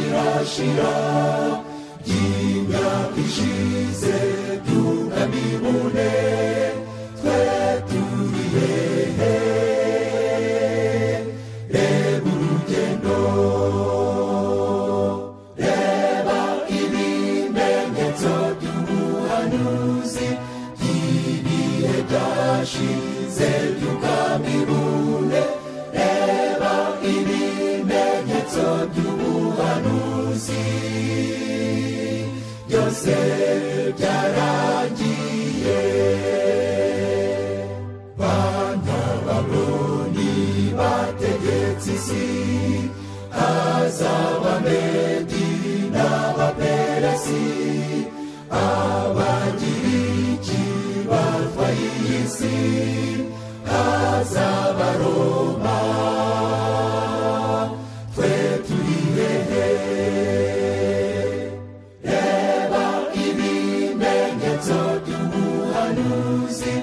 tuzashira y'imyaka ishize tunabibone twe turi hehe reba urugendo reba ibimenyetso by'ubuhanuzi by'ibihe byashize tukabibone reba ibimenyetso by'ubuhanuzi byose byaragiye bana babroni bategetse isi hazabamedi n'abaperesi abagiriki bava iyi si hazabaroma twe turi hehe reba ibimenyetso by'ubuhanuzi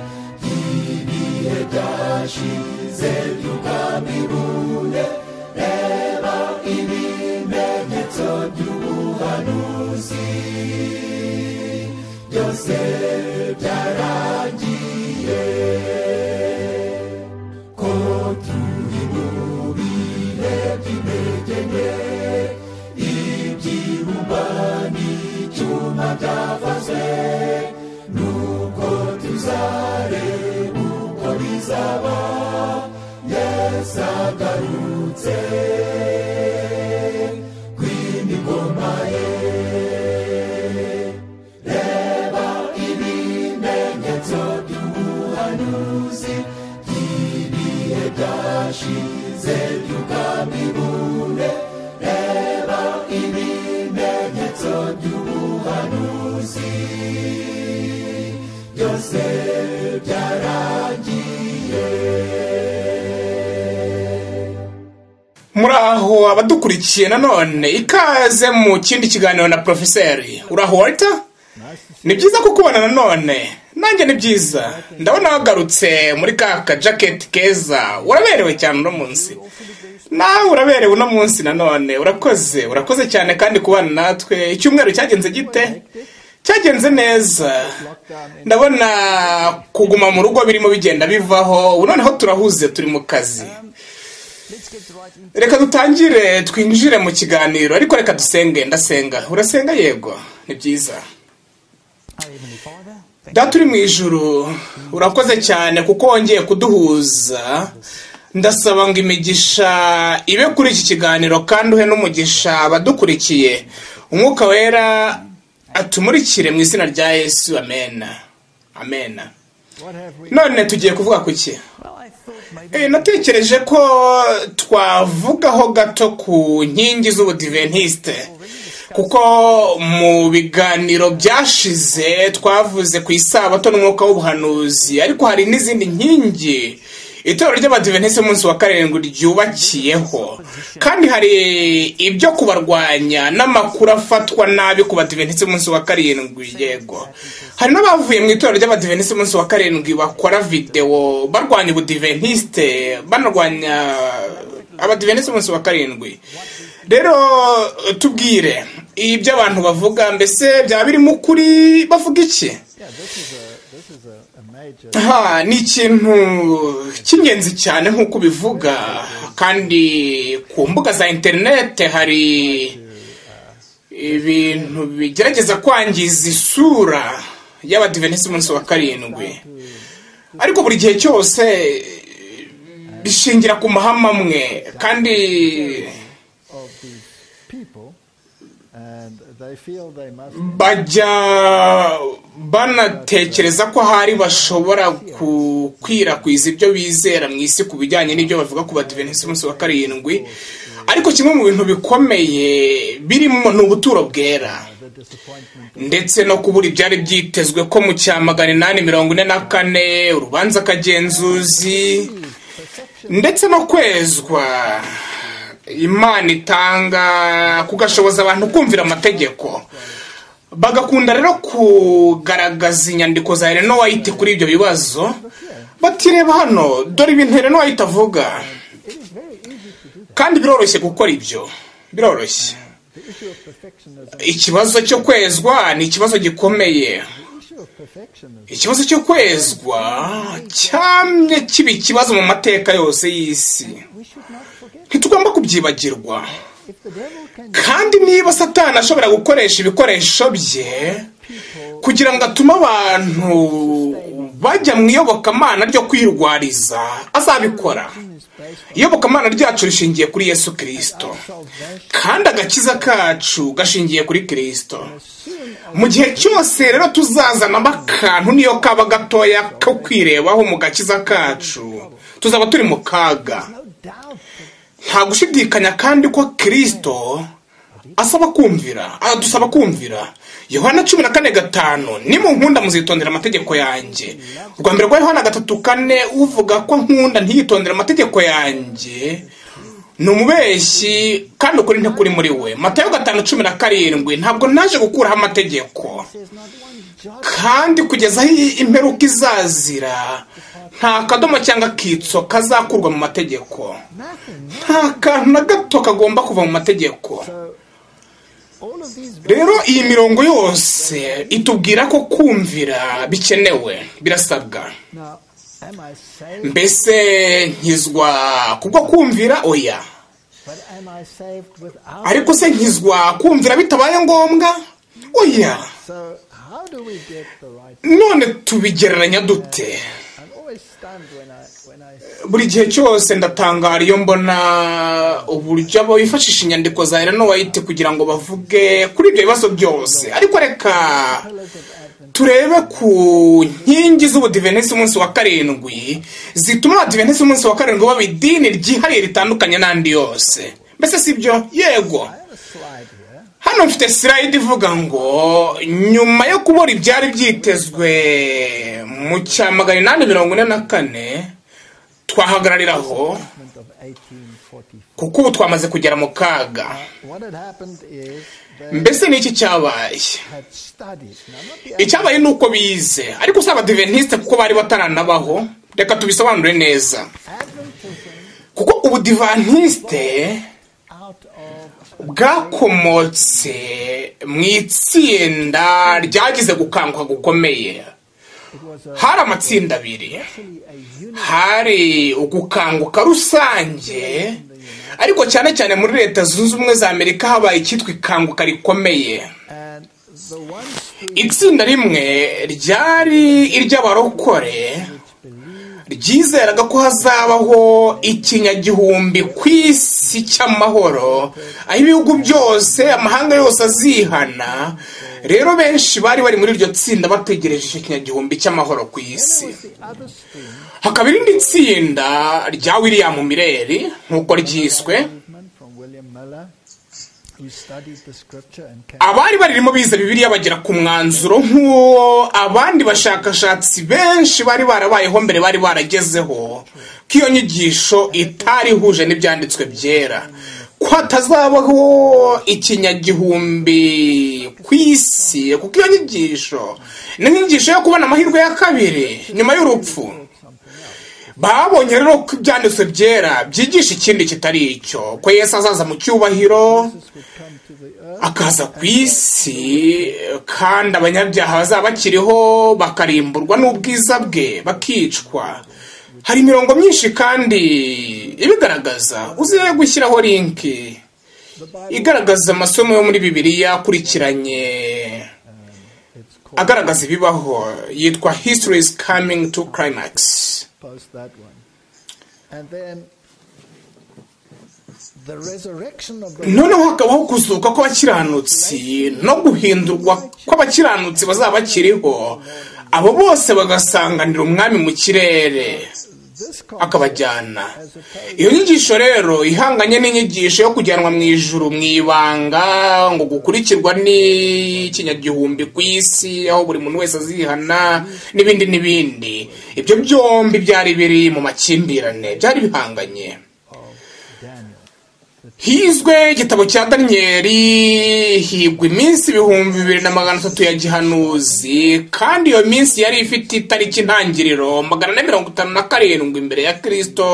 by'ibihe byashize tukabibune reba ibimenyetso by'ubuhanuzi byose byaragiye ko turi mu bihe by'intege nke iby'ibumbani icyuma byavuzwe nuko tuzareba uko bizaba yesu agarutse kw'imigoma ye reba ibimenyetso by'ubuhanuzi by'ibihe byashize tukabibune reba ibimenyetso by'ubuhanuzi byose byaragiye muraho abadukurikiye nanone ikaze mu kindi kiganiro na porofeseri uraho walter ni byiza kukubona nanone nanjye ni byiza ndabona wagarutse muri ka kajaketi keza uraberewe cyane uno munsi nawe uraberewe uno munsi nanone urakoze urakoze cyane kandi kubana natwe icyumweru cyagenze gite cyagenze neza ndabona kuguma mu rugo birimo bigenda bivaho ubu noneho turahuze turi mu kazi reka dutangire twinjire mu kiganiro ariko reka dusenge ndasenga urasenga yego ni byiza data uri mu ijuru urakoze cyane kuko wongeye kuduhuza ndasaba ngo imigisha ibe kuri iki kiganiro kandi uhe n'umugisha abadukurikiye umwuka wera atumurikire mu izina rya yesu amena amena none tugiye kuvuga ku ki Eh, natekereje ko twavugaho gato ku nkingi z'ubudiventisite kuko mu biganiro byashize twavuze ku isabato n'umwuka w'ubuhanuzi ariko hari n'izindi nkingi itorero ry'abadiventisite umunsi wa karindwi ryubakiyeho kandi hari ibyo kubarwanya n'amakuru afatwa nabi ku badiventisite umunsi wa karindwi yego hari n'abavuye mu itorero ry'abadiventisite umunsi wa karindwi bakora videwo barwanya ubudiventisite banarwanya abadiventisite umunsi wa karindwi rero tubwire ibyo abantu bavuga mbese byaba birimo ukuri bavuga iki aha ni ikintu cy'ingenzi cyane nk'uko ubivuga kandi ku mbuga za interinete hari ibintu bigerageza kwangiza isura y'abadivenisi umunsi wa karindwi ariko buri gihe cyose bishingira ku mahame amwe kandi bajya bajya banatekereza ko ahari bashobora gukwirakwiza ibyo bizera mu isi ku bijyanye n'ibyo bavuga ku badivenisi umunsi wa karindwi ariko kimwe mu bintu bikomeye birimo ni ubuturo bwera ndetse no kubura ibyari byitezwe ko mu cya magana inani mirongo ine na kane urubanza akagenzuzi ndetse no kwezwa imana itanga kugashoboza abantu kumvira amategeko bagakunda rero kugaragaza inyandiko za Helen White kuri ibyo bibazo batireba hano dore ibintu Helen White avuga kandi biroroshye gukora ibyo biroroshye ikibazo cyo kwezwa ni ikibazo gikomeye ikibazo cyo kwezwa cyamye kiba ikibazo mu mateka yose y'isi ntitugomba kubyibagirwa kandi niba satana ashobora gukoresha ibikoresho bye kugira ngo atume abantu bajya mu iyobokamana ryo kwirwariza azabikora iyobokamana ryacu rishingiye kuri yesu kirisito kandi agakiza kacu gashingiye kuri kirisito mu gihe cyose rero tuzazanamo akantu niyo kaba gatoya ko kwirebaho mu gakiza kacu tuzaba turi mu kaga nta gushidikanya kandi ko kirisito asaba kumvira adusaba kumvira yohana cumi na kane gatanu nimunkunda muzitondera amategeko yanjye urwa mbere rwa yohana gatatu kane uvuga ko nkunda ntiyitondere amategeko yanjye ni umubeshyi kandi ukuri ntikuri muri we matayo gatanu cumi na karindwi ntabwo naje gukuraho amategeko kandi kugeza aho imperuka izazira nta kadomo cyangwa akitso kazakurwa mu mategeko nta kantu na gato kagomba kuva mu mategeko rero iyi mirongo yose itubwira ko kumvira bikenewe birasabwa mbese nkizwa kubwo kumvira oya ariko se nkizwa kumvira bitabaye ngombwa oya none tubigereranya dute buri gihe cyose ndatangara iyo mbona uburyo abo bifashisha inyandiko za Ellen White kugira ngo bavuge kuri ibyo bibazo byose ariko reka turebe ku nkingi z'ubudivenisi umunsi wa karindwi zituma abadivenisi umunsi wa karindwi baba idini ryihariye ritandukanye n'andi yose mbese si byo yego hano mfite sirayidi ivuga ngo nyuma yo kubura ibyari byitezwe mu cya magana inani mirongo ine na kane twahagarariraho kuko ubu twamaze kugera mu kaga mbese ni iki cyabaye icyabaye ni uko bize ariko si abadiventisite kuko bari bataranabaho reka tubisobanure neza kuko ubudivantisite bwakomotse mu itsinda ryagize gukanguka gukomeye hari amatsinda abiri hari ugukanguka rusange ariko cyane cyane muri leta zunze ubumwe za amerika habaye icyitwa ikanguka rikomeye itsinda rimwe ryari iry'abarokore ryizeraga ko hazabaho ikinyagihumbi ku isi cy'amahoro aho ibihugu byose amahanga yose azihana rero benshi bari bari muri iryo tsinda bategereje icyo kinyagihumbi cy'amahoro ku isi hakaba irindi tsinda rya william mireri nk'uko ryiswe abari baririmo bize bibiriya bagera ku mwanzuro nk'uwo abandi bashakashatsi benshi bari barabayeho mbere bari baragezeho ko iyo nyigisho itari ihuje n'ibyanditswe byera ko hatazabaho ikinyagihumbi ku isi kuko iyo nyigisho ni nk'inyigisho yo kubona amahirwe ya kabiri nyuma y'urupfu babonye rero ko ibyanditswe byera byigisha ikindi kitari icyo ko Yesu azaza mu cyubahiro akaza ku isi kandi abanyabyaha bazaba bakiriho bakarimburwa n'ubwiza bwe bakicwa hari imirongo myinshi kandi ibigaragaza uziye gushyiraho linki igaragaza amasomo yo muri bibiliya akurikiranye agaragaza ibibaho yitwa history is coming to climax post that one. And then noneho hakabaho kuzuka kw'abakiranutsi no guhindurwa kw'abakiranutsi bazaba bakiriho abo bose bagasanganira umwami mu kirere akabajyana iyo nyigisho rero ihanganye n'inyigisho yo kujyanwa mu ijuru mu ibanga ngo gukurikirwa n'ikinyagihumbi ku isi aho buri muntu wese azihana n'ibindi n'ibindi ibyo byombi byari biri mu makimbirane byari bihanganye hizwe igitabo cya daniyeli higwa iminsi ibihumbi bibiri na magana atatu ya gihanuzi kandi iyo minsi yari ifite itariki ntangiriro magana ane mirongo itanu na karindwi imbere ya kirisito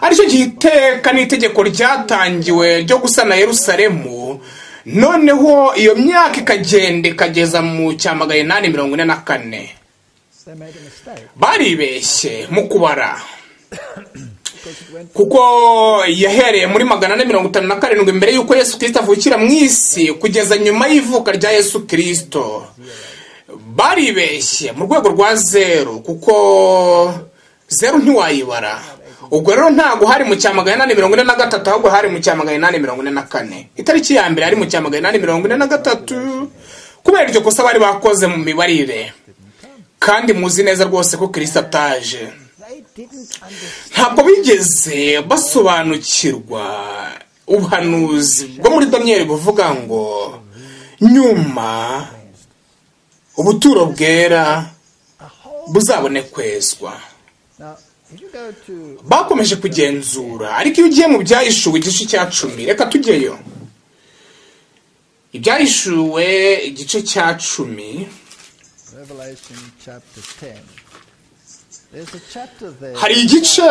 aricyo gihe iteka n'itegeko ryatangiwe ryo gusana yerusalemu noneho iyo myaka ikagenda ikageza mu cya magana inani mirongo ine na kane So they made a mistake baribeshye mu kubara because it went kuko yahereye muri magana ane mirongo itanu na karindwi mbere y'uko yesu kirisito avukira mu isi kugeza nyuma y'ivuka rya yesu kirisito baribeshye mu rwego rwa zeru kuko zeru ntiwayibara ubwo rero ntabwo hari mu cya magana inani mirongo ine na gatatu ahubwo hari mu cya magana inani mirongo ine na kane itariki ya mbere hari mu cya magana inani mirongo ine na gatatu kubera iryo kosa bari bakoze mu mibarire kandi muzi neza rwose ko kirisito ataje they didn't understand ntabwo bigeze basobanukirwa ubuhanuzi bwo muri daniyeli buvuga ngo nyuma ubuturo bwera a whole buzabonekwezwa now if you go to bakomeje kugenzura ariko iyo ugiye mu byahishuwe igice cya cumi reka tujyeyo ibyahishuwe igice cya cumi Revelation chapter 10 there's a chapter there hari igice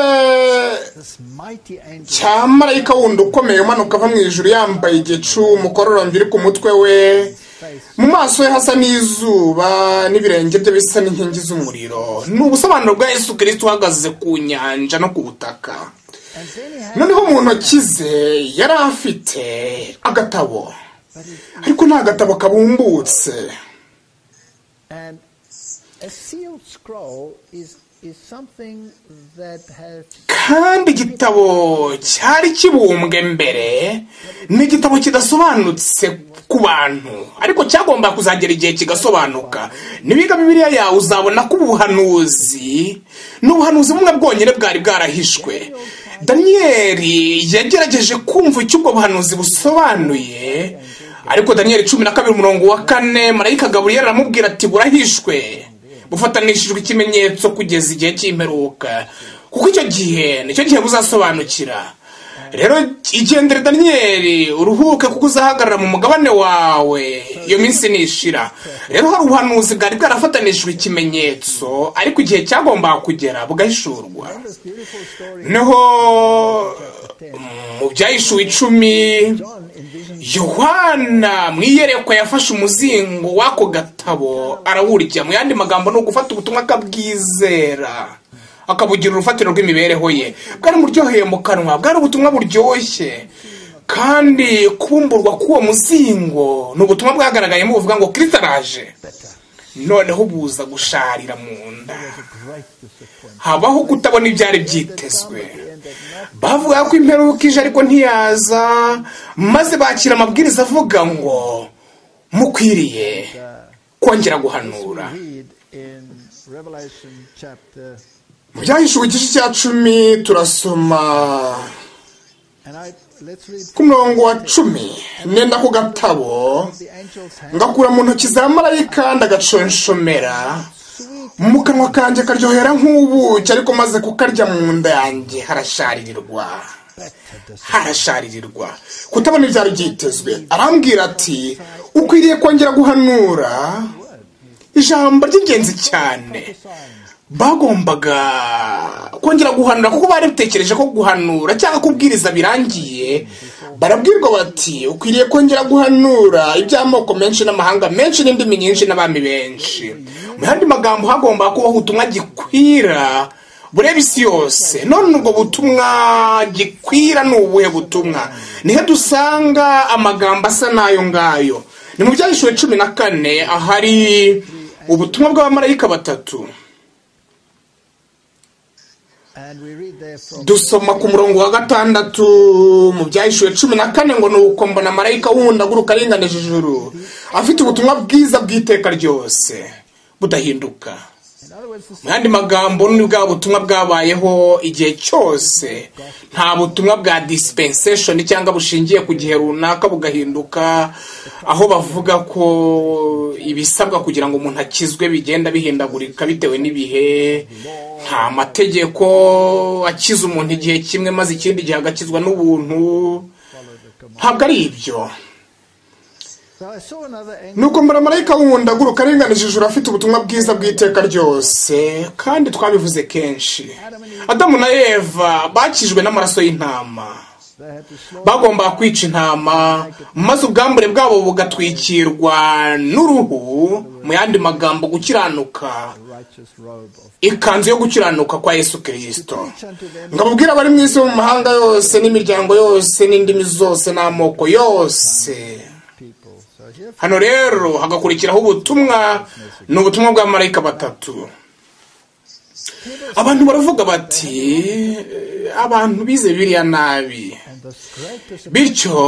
this mighty angel cya marayika wundi ukomeye umanuka ava mu ijuru yambaye igicu umukororombya uri ku mutwe we mu maso he hasa n'izuba n'ibirenge bye bisa n'inkingi z'umuriro ni ubusobanuro bwa yesu kirisito uhagaze ku nyanja no ku butaka and then he had noneho mu ntoki ze yari afite agatabo but he, ariko nta gatabo kabumbutse and a sealed scroll is is something that has kandi igitabo cyari kibumbwe mbere ni igitabo kidasobanutse ku bantu ariko cyagomba kuzagera igihe kigasobanuka nibiga bibiliya yawe uzabona ko ubuhanuzi ni ubuhanuzi bumwe bwonyine bwari bwarahishwe daniyeli yagerageje kumva icyo ubwo buhanuzi busobanuye ariko daniyeli cumi na kabiri umurongo wa kane marayika gaburiyeri aramubwira ati burahishwe bufatanishijwe ikimenyetso kugeza igihe cy'imperuka kuko icyo gihe nicyo gihe buzasobanukira rero igendere daniyeli uruhuke kuko uzahagarara mu mugabane wawe iyo minsi nishira rero hari ubuhanuzi bwari bwarafatanishijwe ikimenyetso ariko igihe cyagombaga kugera bugahishurwa this beautiful story noneho mu byahishuwe icumi John envisioned yohana mu iyerekwa yafashe umuzingo w'ako gatabo arawurya mu yandi magambo ni ugufata ubutumwa akabwizera akabugira urufatiro rw'imibereho ye bwari buryoheye mu kanwa bwari ubutumwa buryoshye kandi kubumburwa k'uwo muzingo ni ubutumwa bwagaragayemo buvuga ngo kirisita araje noneho buza gusharira mu nda great disappointment habaho kutabona ibyari byitezwe bavuga ko imperuka ije ariko ntiyaza maze bakira amabwiriza avuga ngo mukwiriye kongera guhanura read in Revelation chapter mu byahishuwe igice cya cumi turasoma and I let's read ku murongo wa cumi nenda ku gatabo the angel's hand ngakura mu ntoki za marayika ndagaconshomera mu kanwa kanjye karyohera nk'ubuki ariko maze kukarya mu nda yanjye harasharirirwa harasharirirwa kutabona ibyaro byitezwe arambwira ati ukwiriye kongera guhanura ijambo ry'ingenzi cyane bagombaga kongera guhanura kuko bari bitekereje ko guhanura cyangwa kubwiriza birangiye barabwirwa bati ukwiriye kongera guhanura iby'amoko menshi n'amahanga menshi n'indimi nyinshi n'abami benshi mu yandi magambo hagomba kubaho ubutumwa gikwira bureba isi yose none ubwo butumwa gikwira ni ubuhe butumwa nihe dusanga amagambo asa n'ayo ngayo ni mu byahishuwe cumi na kane ahari ubutumwa bw'abamarayika batatu and we read there from dusoma ku murongo wa gatandatu mu byahishuwe cumi na kane ngo ni uko mbona marayika wundi aguruka aringanije ijuru afite ubutumwa bwiza bw'iteka ryose budahinduka in other words the mu yandi magambo ni bwa butumwa bwabayeho igihe cyose nta butumwa bwa dispensation cyangwa bushingiye ku gihe runaka bugahinduka aho bavuga ko ibisabwa kugira ngo umuntu akizwe bigenda bihindagurika bitewe n'ibihe nta mategeko akiza umuntu igihe kimwe maze ikindi gihe agakizwa n'ubuntu ntabwo ari ibyo so I saw another angel nuko mbara marayika wundi aguruka aringanije ijuru afite ubutumwa bwiza bw'iteka ryose kandi twabivuze kenshi adamu na eva bakijwe n'amaraso y'intama bagombaga kwica intama maze ubwambure bwabo bugatwikirwa n'uruhu mu yandi magambo gukiranuka ikanzu yo gukiranuka kwa yesu kirisito ngabubwira abari mu isi mu mahanga yose n'imiryango yose n'indimi zose n'amoko yose hano rero hagakurikiraho ubutumwa ni ubutumwa bw'amarayika batatu abantu baravuga bati abantu bize biriya nabi bityo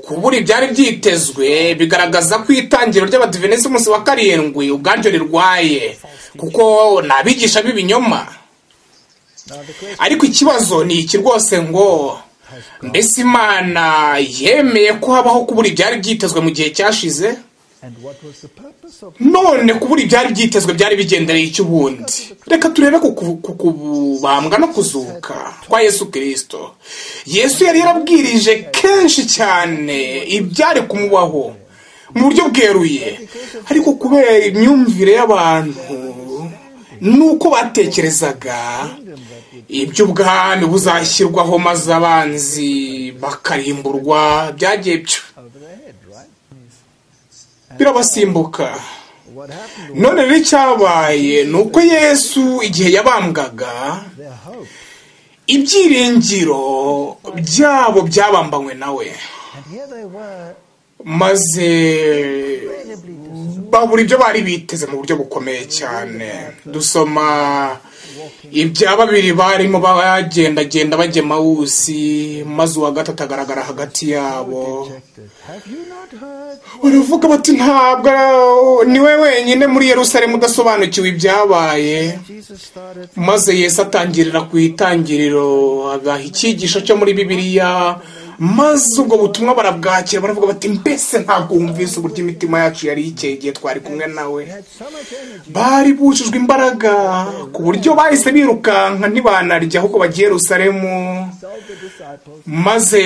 kubura ibyari byitezwe bigaragaza ko itangiriro ry'abadivenesi umunsi wa karindwi ubwaryo rirwaye kuko ni abigisha b'ibinyoma ariko ikibazo ni iki rwose ngo mbese imana yemeye ko habaho kubura ibyari byitezwe mu gihe cyashize none kubura ibyari byitezwe byari bigendereye icy'ubundi reka turebe ku kubambwa no kuzuka kwa yesu kirisito yesu yari yarabwirije kenshi cyane ibyari kumubaho mu buryo bweruye ariko kubera imyumvire y'abantu nuko batekerezaga iby'ubwami buzashyirwaho maze abanzi bakarimburwa byagiye byo birabasimbuka none rero icyabaye ni uko yesu igihe yabambwaga ibyiringiro byabo byabambanywe nawe maze babura ibyo bari biteze mu buryo bukomeye cyane dusoma ibya babiri barimo bagendagenda bajya mawusi maze uwa gatatu agaragara hagati yabo baravuga bati ntabwo ni we wenyine muri Yerusalemu udasobanukiwe ibyabaye maze Yesu atangirira ku itangiriro agaha icyigisho cyo muri bibiliya maze ubwo butumwa barabwakira baravuga bati mbese ntabwo wumvise uburyo imitima yacu yari ikeye igihe twari kumwe nawe bari bujujwe imbaraga ku buryo bahise birukanka ntibanarya ahubwo bagiye rusaremu maze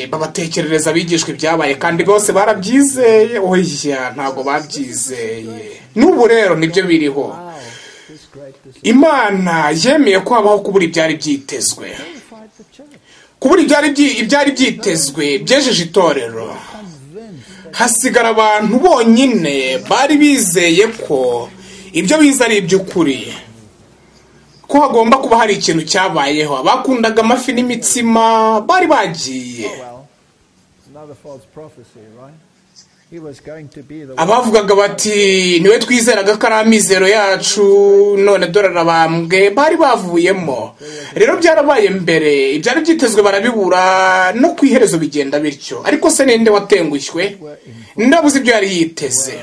babatekerereza abigishwa ibyabaye kandi bose barabyizeye oya ntabwo babyizeye n'ubu rero nibyo biriho imana yemeye ko habaho kubura ibyari byitezwe kubura ibyari byitezwe byejeje itorero hasigara abantu bonyine bari bizeye ko ibyo biza ari iby'ukuri ko hagomba kuba hari ikintu cyabayeho abakundaga amafi n'imitsima bari bagiye abavugaga bati niwe twizeraga ko ari amizero yacu none dore arabambwe bari bavuyemo rero byarabaye mbere ibyari byitezwe barabibura no ku iherezo bigenda bityo ariko se ninde watengushywe ndabuze ibyo yari yiteze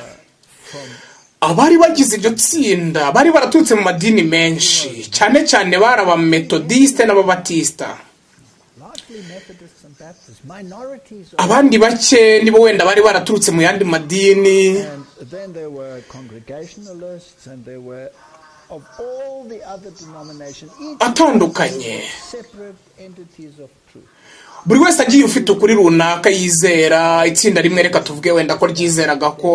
abari bagize iryo tsinda bari baraturutse mu madini menshi cyane cyane bari abametodisite n'ababatisita abandi bake nibo wenda bari baraturutse mu yandi madini atandukanye buri wese agiye ufite ukuri runaka yizera itsinda rimwe reka tuvuge wenda ko ryizeraga ko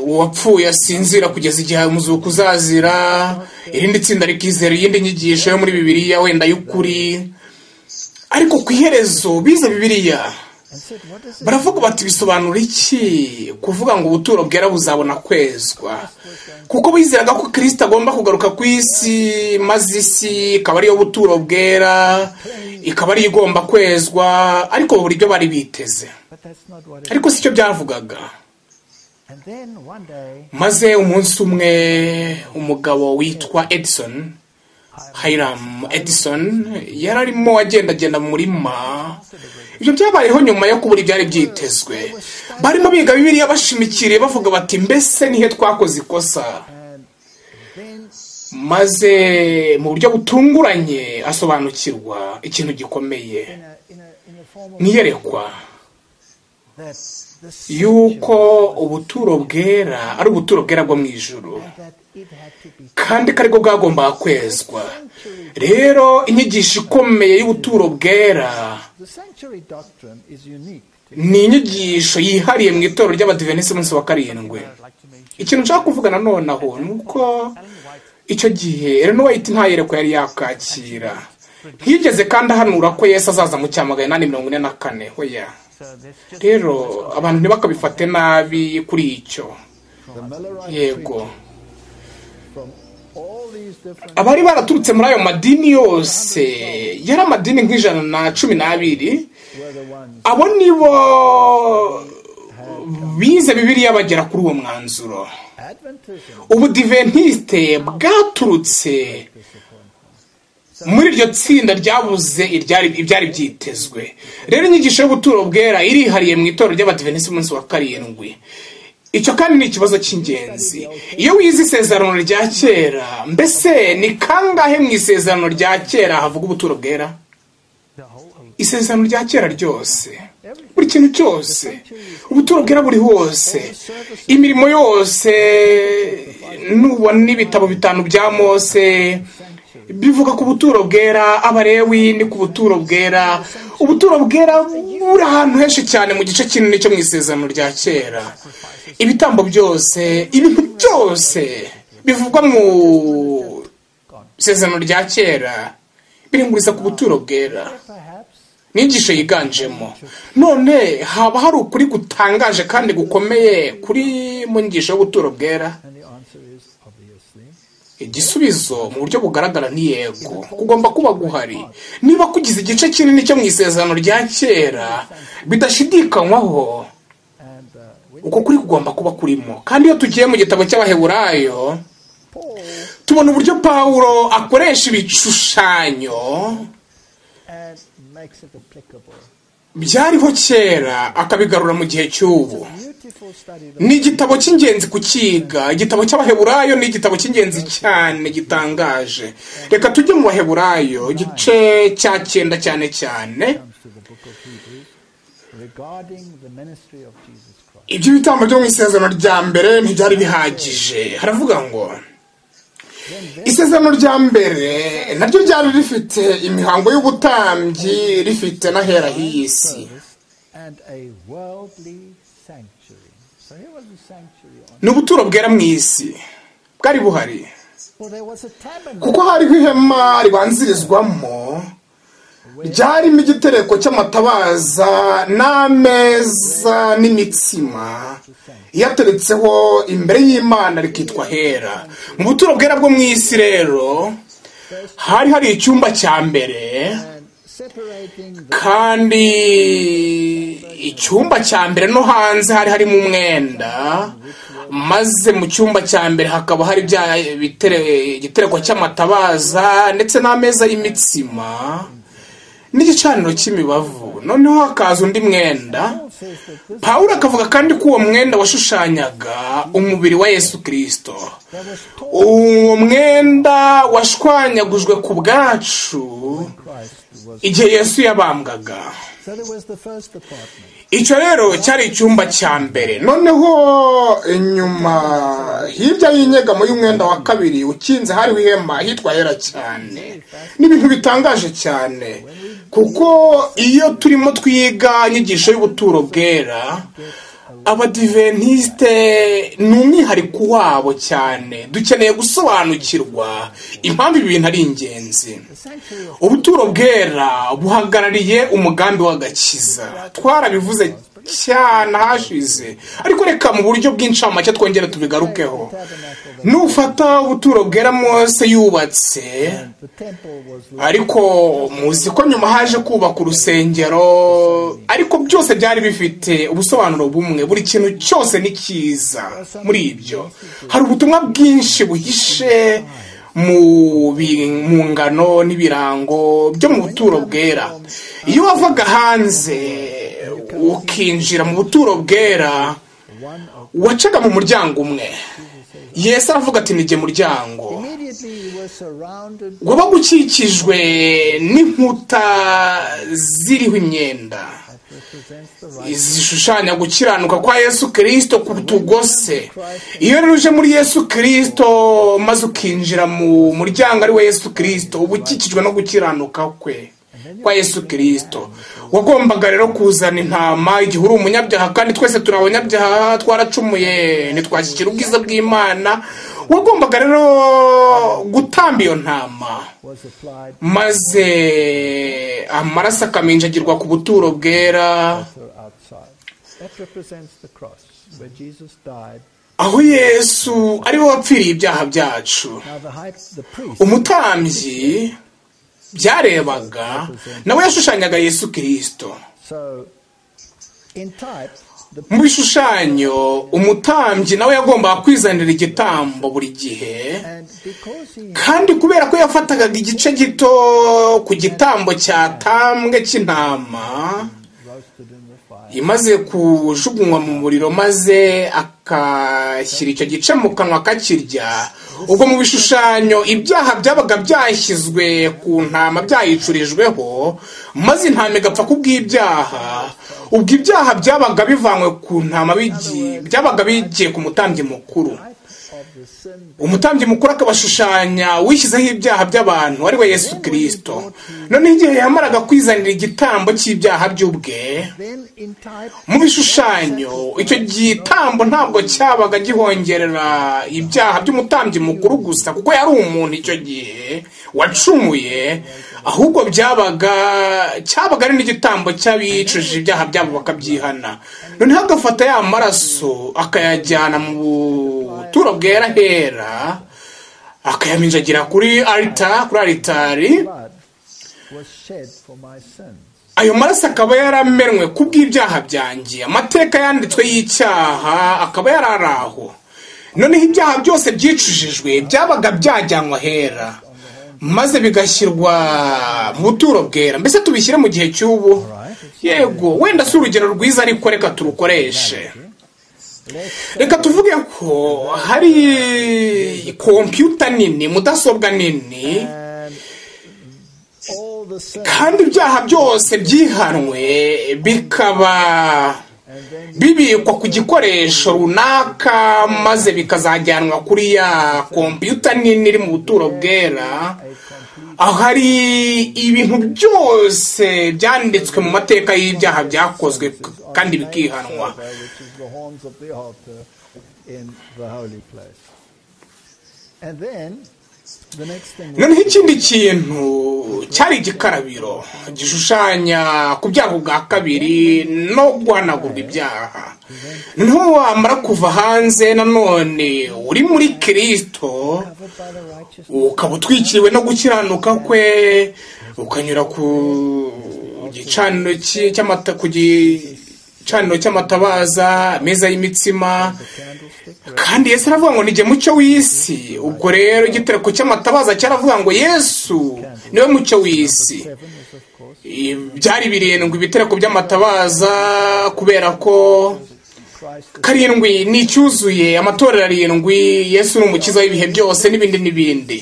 uwapfuye asinzira kugeza igihe umuzuku uzazira irindi tsinda rikizera iyindi nyigisho yo muri bibiriya wenda y'ukuri ariko ku iherezo bize bibiriya baravuga bati bisobanura iki kuvuga ngo ubuturo bwera buzabona kwezwa kuko bizeraga ko kirisita agomba kugaruka ku isi maze isi ikaba ariyo buturo bwera ikaba ariyo igomba kwezwa ariko buri byo bari biteze ariko si cyo byavugaga maze umunsi umwe umugabo witwa edison Hiram Edison yari arimo agendagenda mu murima ibyo byabayeho nyuma yo kubura ibyari byitezwe barimo biga bibiriya bashimikiriye bavuga bati mbese nihe twakoze ikosa maze mu buryo butunguranye asobanukirwa ikintu gikomeye ntiyerekwa yuko ubuturo bwera ari ubuturo bwera bwo mu ijoro kandi ko aribwo bwagombaga kwezwa rero inyigisho ikomeye y'ubuturo bwera ni inyigisho yihariye mu itorero ry'abadivenisi munsi wa karindwi ikintu nshaka kuvuga nanone aho ni uko icyo gihe rero n'uwayita ntayerekwa yari yakakira ntiyigeze kandi ahanura ko yesu azaza mu cya magana inani mirongo ine na kane hoya rero abantu ntibakabifate nabi kuri icyo The Millerite yego from all these different abari baraturutse muri ayo madini yose yari amadini nk'ijana na cumi n'abiri were the ones abo nibo bize bibiliya bagera kuri uwo mwanzuro Adventism ubudiventiste bwaturutse muri iryo tsinda ryabuze iryari- ibyari byitezwe rero inyigisho y'ubuturo bwera irihariye mu itorero ry'abadiventisite umunsi wa karindwi icyo kandi ni ikibazo cy'ingenzi iyo wize isezerano rya kera mbese ni kangahe mu isezerano rya kera havuga ubuturo bwera isezerano rya kera ryose buri kintu cyose ubuturo bwera buri hose imirimo yose nubona n'ibitabo bitanu bya mose bivuga ku buturo bwera abarewi ni ku buturo bwera ubuturo bwera buri ahantu henshi cyane mu gice kinini cyo mu isezerano rya kera ibitambo byose ibintu byose bivugwa mu isezerano rya kera birenguriza ku buturo bwera perhaps n'inyigisho yiganjemo none haba hari ukuri gutangaje kandi gukomeye kuri mu nyigisho y'ubuturo bwera and the answer is obviously igisubizo mu buryo bugaragara ni yego kugomba kuba guhari niba kugize igice kinini cyo mu isezerano rya kera bidashidikanywaho and uh, we uko kuri kugomba kuba kurimo kandi iyo tugiye mu gitabo cy'abaheburayo Paul tubona uburyo pawulo akoresha ibishushanyo and makes it applicable byariho kera akabigarura mu gihe cy'ubu beautiful study the ni igitabo cy'ingenzi kukiga igitabo cy'abaheburayo ni igitabo cy'ingenzi cyane gitangaje reka tujye mu baheburayo igice cya cyenda cyane cyane comes to the book of Hebrews regarding the ministry of Jesus Christ ibyo bitambo byo mu isezerano rya mbere ntibyari bihagije haravuga ngo isezerano rya mbere naryo ryari rifite imihango y'ubutambyi rifite n'ahera h'iyi si service and a worldly sanctuary so here was a sanctuary on ni ubuturo bwera mu isi bwari buhari well there was a tabernacle kuko hariho ihema ribanzirizwamo ryarimo igitereko cy'amatabaza n'ameza n'imitsima yateretseho imbere y'imana rikitwa hera mu buturo bwera bwo mu isi rero hari hari icyumba cya mbere and separating the kandi icyumba cya mbere no hanze hari harimo umwenda maze mu cyumba cya mbere hakaba hari bya bitere- igitereko cy'amatabaza ndetse n'ameza y'imitsima n'igicaniro cy'imibavu noneho hakaza undi mwenda Paul says that this pawulo akavuga kandi ko uwo mwenda washushanyaga umubiri wa yesu kirisito there was taught uwo mwenda washwanyagujwe ku bwacu Christ was igihe yesu yabambwaga so there was the first department icyo rero cyari icyumba cya mbere noneho inyuma hirya y'inyegamo y'umwenda wa kabiri ukinze hariho ihema hitwa hera cyane ni ibintu bitangaje cyane kuko iyo turimo twiga inyigisho y'ubuturo bwera abadiventisite ni umwihariko wabo cyane dukeneye gusobanukirwa impamvu ibi bintu ari ingenzi the sanctuary of ubuturo bwera buhagarariye umugambi w'agakiza twarabivuze cyane hashize ariko reka mu buryo bw'incamake twongere tubigarukeho tabernacle the, nufata ubuturo bwera mose yubatse the temple was ariko muzi ko nyuma haje kubaka urusengero ariko byose byari bifite ubusobanuro bumwe buri kintu cyose ni cyiza muri ibyo hari ubutumwa bwinshi buhishe mu bi- mu ngano n'ibirango byo mu buturo bwera iyo wavaga hanze ukinjira mu buturo bwera one of wacaga mu muryango umwe yesu aravuga ati nige muryango immediately you were surrounded wabaga ukikijwe n'inkuta ziriho imyenda that represents the right zishushanya gukiranuka kwa yesu kirisito ku tugose iyo rero uje muri yesu kirisito maze ukinjira mu muryango ari we yesu kirisito uba ukikijwe no gukiranuka kwe kwa yesu kirisito wagombaga rero kuzana intama igihe uri umunyabyaha kandi twese turi abanyabyaha twaracumuye ntitwashyikira ubwiza bw'imana wagombaga rero gutamba iyo ntama was applied maze amaraso akaminjagirwa ku buturo bwera also outside. That represents the cross where Jesus died. aho yesu ariwe wapfiriye ibyaha byacu Now the high, the priest umutambyi byarebaga nawe yashushanyaga yesu kirisito So, in type, the mu bishushanyo umutambyi nawe yagombaga kwizanira igitambo buri gihe and because he kandi kubera ko yafataga igice gito ku gitambo cyatambwe cy'intama roasted in the fire, imaze kujugunywa mu muriro maze akashyira icyo gice mu kanwa akakirya ubwo mu bishushanyo ibyaha byabaga byashyizwe ku ntama byayicurijweho maze intama igapfa kubw'ibyaha ubwo ibyaha byabaga bivanywe ku ntama bigi- byabaga bigiye ku mutambyi mukuru type of the sin umutambyi mukuru akabashushanya wishyizeho ibyaha by'abantu ari we yesu kirisito noneho igihe yamaraga kwizanira igitambo cy'ibyaha by'ubwe Then in type, mu bishushanyo icyo gitambo ntabwo cyabaga gihongerera ibyaha by'umutambyi mukuru gusa kuko yari umuntu icyo gihe wacumuye ahubwo byabaga cyabaga ari n'igitambo cy'abicujije ibyaha byabo bakabyihana noneho agafata ya maraso akayajyana mu buturo bwera hera akayaminjagira kuri alita kuri alitari blood was shed for my sins. ayo maraso akaba yaramenwe ku bw'ibyaha byanjye amateka yanditswe y'icyaha akaba yari ari aho noneho ibyaha byose byicujijwe byabaga byajyanwa ahera maze bigashyirwa mu buturo bwera mbese tubishyire mu gihe cy'ubu yego wenda si urugero rwiza ariko reka turukoreshe Let's reka tuvuge ko hari kompiyuta nini mudasobwa nini and all the sin, kandi ibyaha byose byihanwe bikaba and then bibikwa ku gikoresho runaka maze bikazajyanwa kuri ya kompiyuta nini iri mu buturo bwera a complete aho hari ibintu byose byanditswe mu mateka y'ibyaha byakozwe k- kandi bikihanwa silver, which is the horns of the altar in the holy place. And then the next thing was noneho ikindi kintu cyari igikarabiro gishushanya kubyara bwa kabiri no guhanagurwa ibyaha ntiwamara kuva hanze nanone uri muri kirisito covered by the righteousness ukaba utwikiriwe no gukiranuka kwe ukanyura ku gicaniro cy- cy'amata ku gicaniro cy'amatabaza meza y'imitsima kandi yesu aravuga ngo nijye mucyo w'isi ubwo rero igitereko cy'amatabaza cyaravuga ngo yesu niwe mucyo w'isi Seven is of course I- byari birindwi ibitereko by'amatabaza kubera ko Christ is karindwi ni icyuzuye amatorero arindwi yesu ni umukiza w'ibihe byose n'ibindi n'ibindi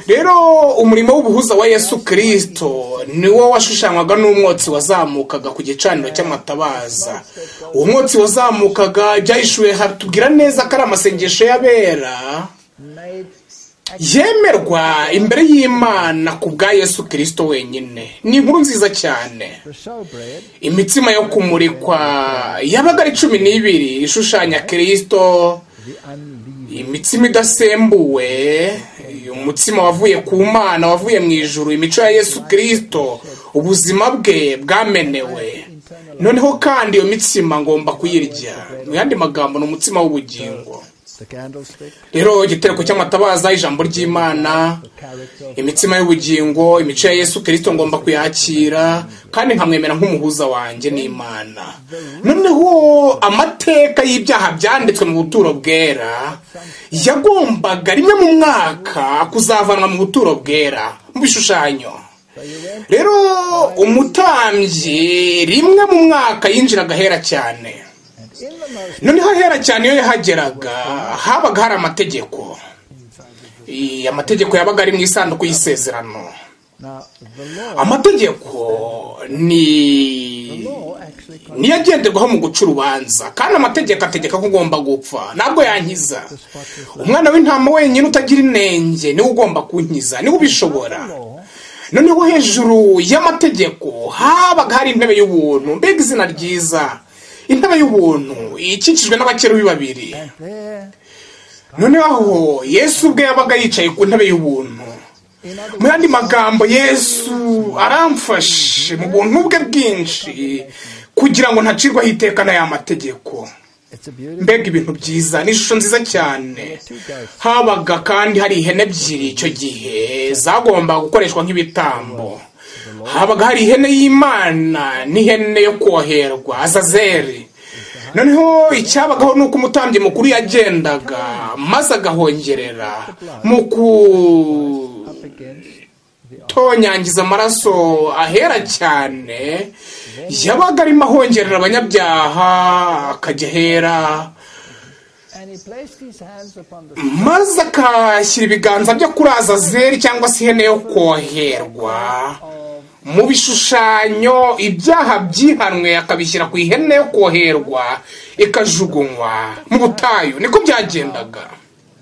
rero umurimo w'ubuhuza wa yesu kirisito niwo washushanywaga n'umwotsi wazamukaga ku gicaniro cy'amatabaza uwo mwotsi wazamukaga ibyahishuwe hatubwira neza ko ari amasengesho y'abera made yemerwa imbere y'imana ku bwa yesu kirisito wenyine ni inkuru nziza cyane the showbread imitsima yo kumurikwa yabaga ari cumi n'ibiri ishushanya kirisito the unleavened imitsima idasembuwe umutsima wavuye ku mana wavuye mu ijuru imico ya yesu kirisito ubuzima bwe bwamenewe noneho kandi iyo mitsima ngomba kuyirya mu yandi magambo ni umutsima w'ubugingo the candlestick rero igitereko cy'amatabaza ijambo ry'imana the character of imitsima y'ubugingo imico ya yesu kirisito ngomba kuyakira kandi nkamwemera nk'umuhuza wanjye n'imana noneho amateka y'ibyaha byanditswe mu buturo bwera yagombaga rimwe mu mwaka kuzavanwa mu buturo bwera mu bishushanyo so you went rero umutambyi rimwe mu mwaka yinjiraga ahera cyane and in the most noneho ahera cyane iyo yahageraga habaga hari amategeko I- amategeko yabaga ari mu isanduku y'isezerano now the law amategeko ni the law actually con- niyo agenderwaho mu guca urubanza kandi amategeko ategeka ko ugomba gupfa ntabwo yankiza umwana w'intama wenyine utagira inenge niwe ugomba kunkiza niwe ubishobora noneho hejuru y'amategeko habaga hari intebe y'ubuntu mbega izina ryiza intebe y'ubuntu ikikijwe n'abakerubi babiri there noneho yesu ubwe yabaga yicaye ku ntebe y'ubuntu In other mu words, yandi magambo yesu aramfashe mu buntu bwe bwinshi kugira ngo ntacirwaho iteka n'aya mategeko it's a beautiful mbega ibintu byiza ni ishusho nziza cyane habaga kandi hari ihene ebyiri icyo gihe zagombaga gukoreshwa nk'ibitambo habaga hari ihene y'imana n'ihene yo koherwa azazeri noneho icyabagaho ni uko umutambyi mukuru yagendaga maze agahongerera mu ku up against the ark. tonyangiza amaraso ahera cyane yabaga arimo ahongerera abanyabyaha akajya ahera And he placed his hands upon the maze akashyira ibiganza byo kuri azazeri cyangwa se ihene yo koherwa mu bishushanyo ibyaha byihanwe akabishyira ku ihene yo koherwa ikajugunywa mu butayu niko byagendaga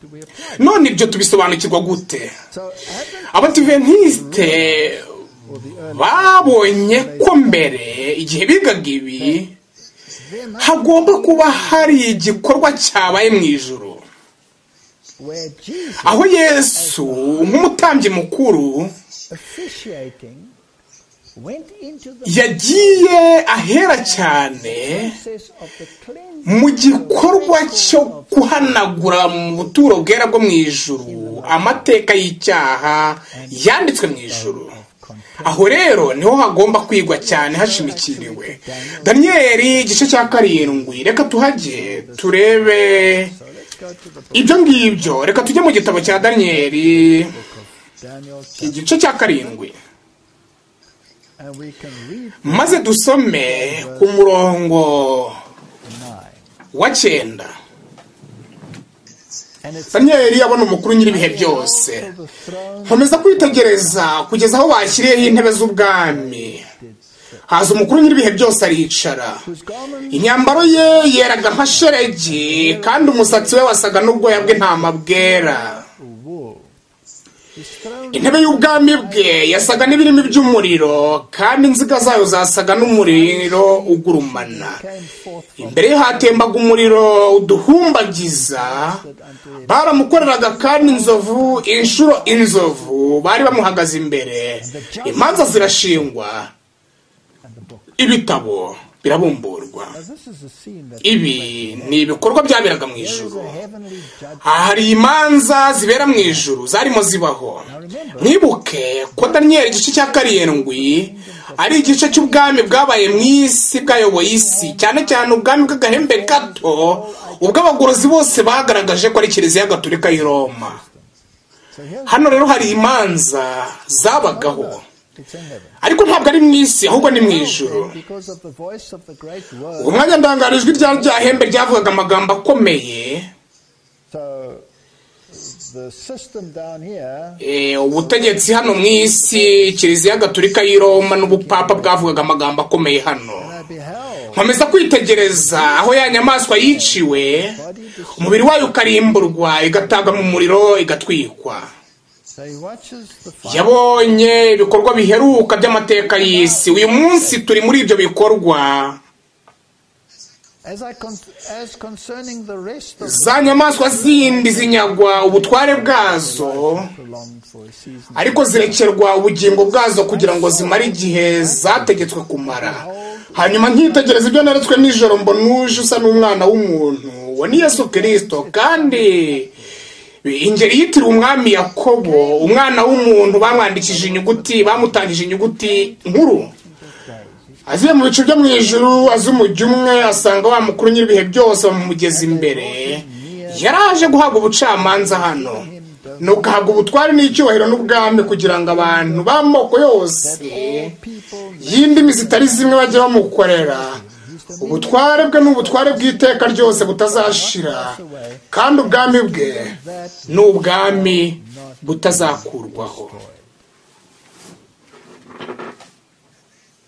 to be applied. none ibyo tubisobanukirwa gute So heaven abadiventisite or the earth, babonye ko mbere igihe bigaga ibi there must hagomba kuba hari igikorwa cyabaye mu ijoro where Jesus aho yesu nk'umutambyi mukuru officiating went into the yagiye ahera cyane process of the cleansing. mu gikorwa cyo guhanagura mu buturo bwera bwo mu ijuru amateka y'icyaha yanditswe mu ijuru aho rero niho hagomba kwigwa cyane hashimikiriwe daniyeli igice cya karindwi reka tuhajye turebe So let's go to the book ibyo ngibyo reka tujye mu gitabo cya daniyeli of Daniel, chapter- igice cya karindwi and we can read maze dusome ku murongo nine. wa cyenda And it's daniyeli abona umukuru nyir'ibihe byose also the throne nkomeza kwitegereza kugeza aho bashyiriyeho intebe z'ubwami did sit, haza umukuru nyir'ibihe byose aricara whose garments imyambaro ye yeraga nka sheregi kandi umusatsi we wasaga n'ubwoya bw'intama bwera were wool. His throne intebe y'ubwami bwe yasaga n'ibirimi by'umuriro kandi inziga zayo zasaga n'umuriro ugurumana came forth from imbere ye hatembaga umuriro uduhumbagiza it unto him. baramukoreraga kandi inzovu inshuro inzovu bari bamuhagaze imbere imanza zirashingwa And the book. ibitabo birabumburwa Now this is a scene that ibi ni ibikorwa byaberaga mu there is ijuru a heavenly judgment. aha hari imanza zibera mu ijuru zarimo zibaho mwibuke ko daniyeli igice cya karindwi ari igice cy'ubwami bwabaye mu isi bwayoboye isi cyane cyane ubwami bw'agahembe gato ubwo abagorozi bose bagaragaje ko ari kiliziya gatolika y'i roma So here hano rero hari imanza zabagaho it's in heaven. ariko ntabwo ari mu isi ahubwo ni mu ijuru And because of the voice of the great uwo word. mwanya ndangarijwe rya ryahembe ryavugaga amagambo akomeye So the system down here Eh, ubutegetsi hano mu isi kiliziya gatolika y'i roma n'ubupapa bwavugaga amagambo akomeye hano I beheld nkomeza kwitegereza aho ya nyamaswa yiciwe body destroyed. umubiri wayo ukarimburwa igatagwa mu muriro igatwikwa So he watches the fire. yabonye ibikorwa biheruka by'amateka y'isi uyu munsi turi muri ibyo bikorwa As I con- as concerning the rest of za nyamaswa zindi zinyagwa ubutware bwazo prolonged for a season. ariko zirekerwa ubugingo bwazo kugira ngo zimare igihe zategetswe kumara hanyuma nkitegereza ibyo naretswe nijoro mbona uje usa n'umwana w'umuntu uwo ni yesu kirisito kandi ingeri yitiriwe umwami yakobo umwana w'umuntu bamwandikije inyuguti bamutangije inyuguti nkuru aziye mu bicu byo mu ijuru azi umujyi umwe asanga wa mukuru nyir'ibihe byose bamumugeza imbere yaraje guhabwa ubucamanza hano nuko ahabwa ubutware n'icyubahiro n'ubwami kugira ngo abantu b'amoko yose People y'indimi zitari zimwe bajye bamukorera ubutware bwe ni ubutware bw'iteka ryose butazashira kandi ubwami bwe that ni ubwami butazakurwaho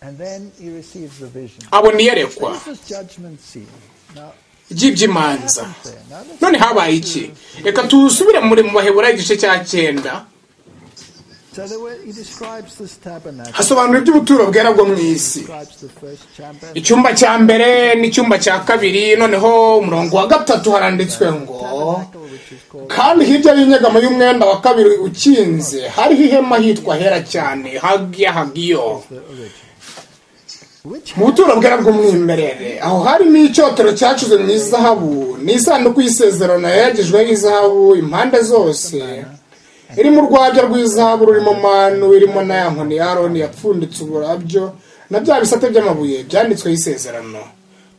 and then he receives the vision. abona iyerekwa This is judgment scene. Now ry'iby'imanza there. Now let's none habaye iki reka tusubire muri mu baheburayo igice cya cyenda So there were, he describes this tabernacle, hasobanura iby'ubuturo bwera bwo mu isi describes the first chamber, icyumba cya mbere n'icyumba cya kabiri noneho umurongo wa gatatu haranditswe ngo tabernacle which is called called kandi hirya y'inyegamo y'umwenda wa kabiri ukinze hariho ihema hitwa hera cyane hagiya hagiyo the original, which mu buturo bwera bw'umwimerere aho harimo icyotero cyacuze mu izahabu n'isanduku y'isezerano yagejweho izahabu impande zose irimo urwabya rw'izahabu rurimo manu irimo na ya nkoni ya aroni yapfunditse uburabyo na bya bisate by'amabuye byanditsweho isezerano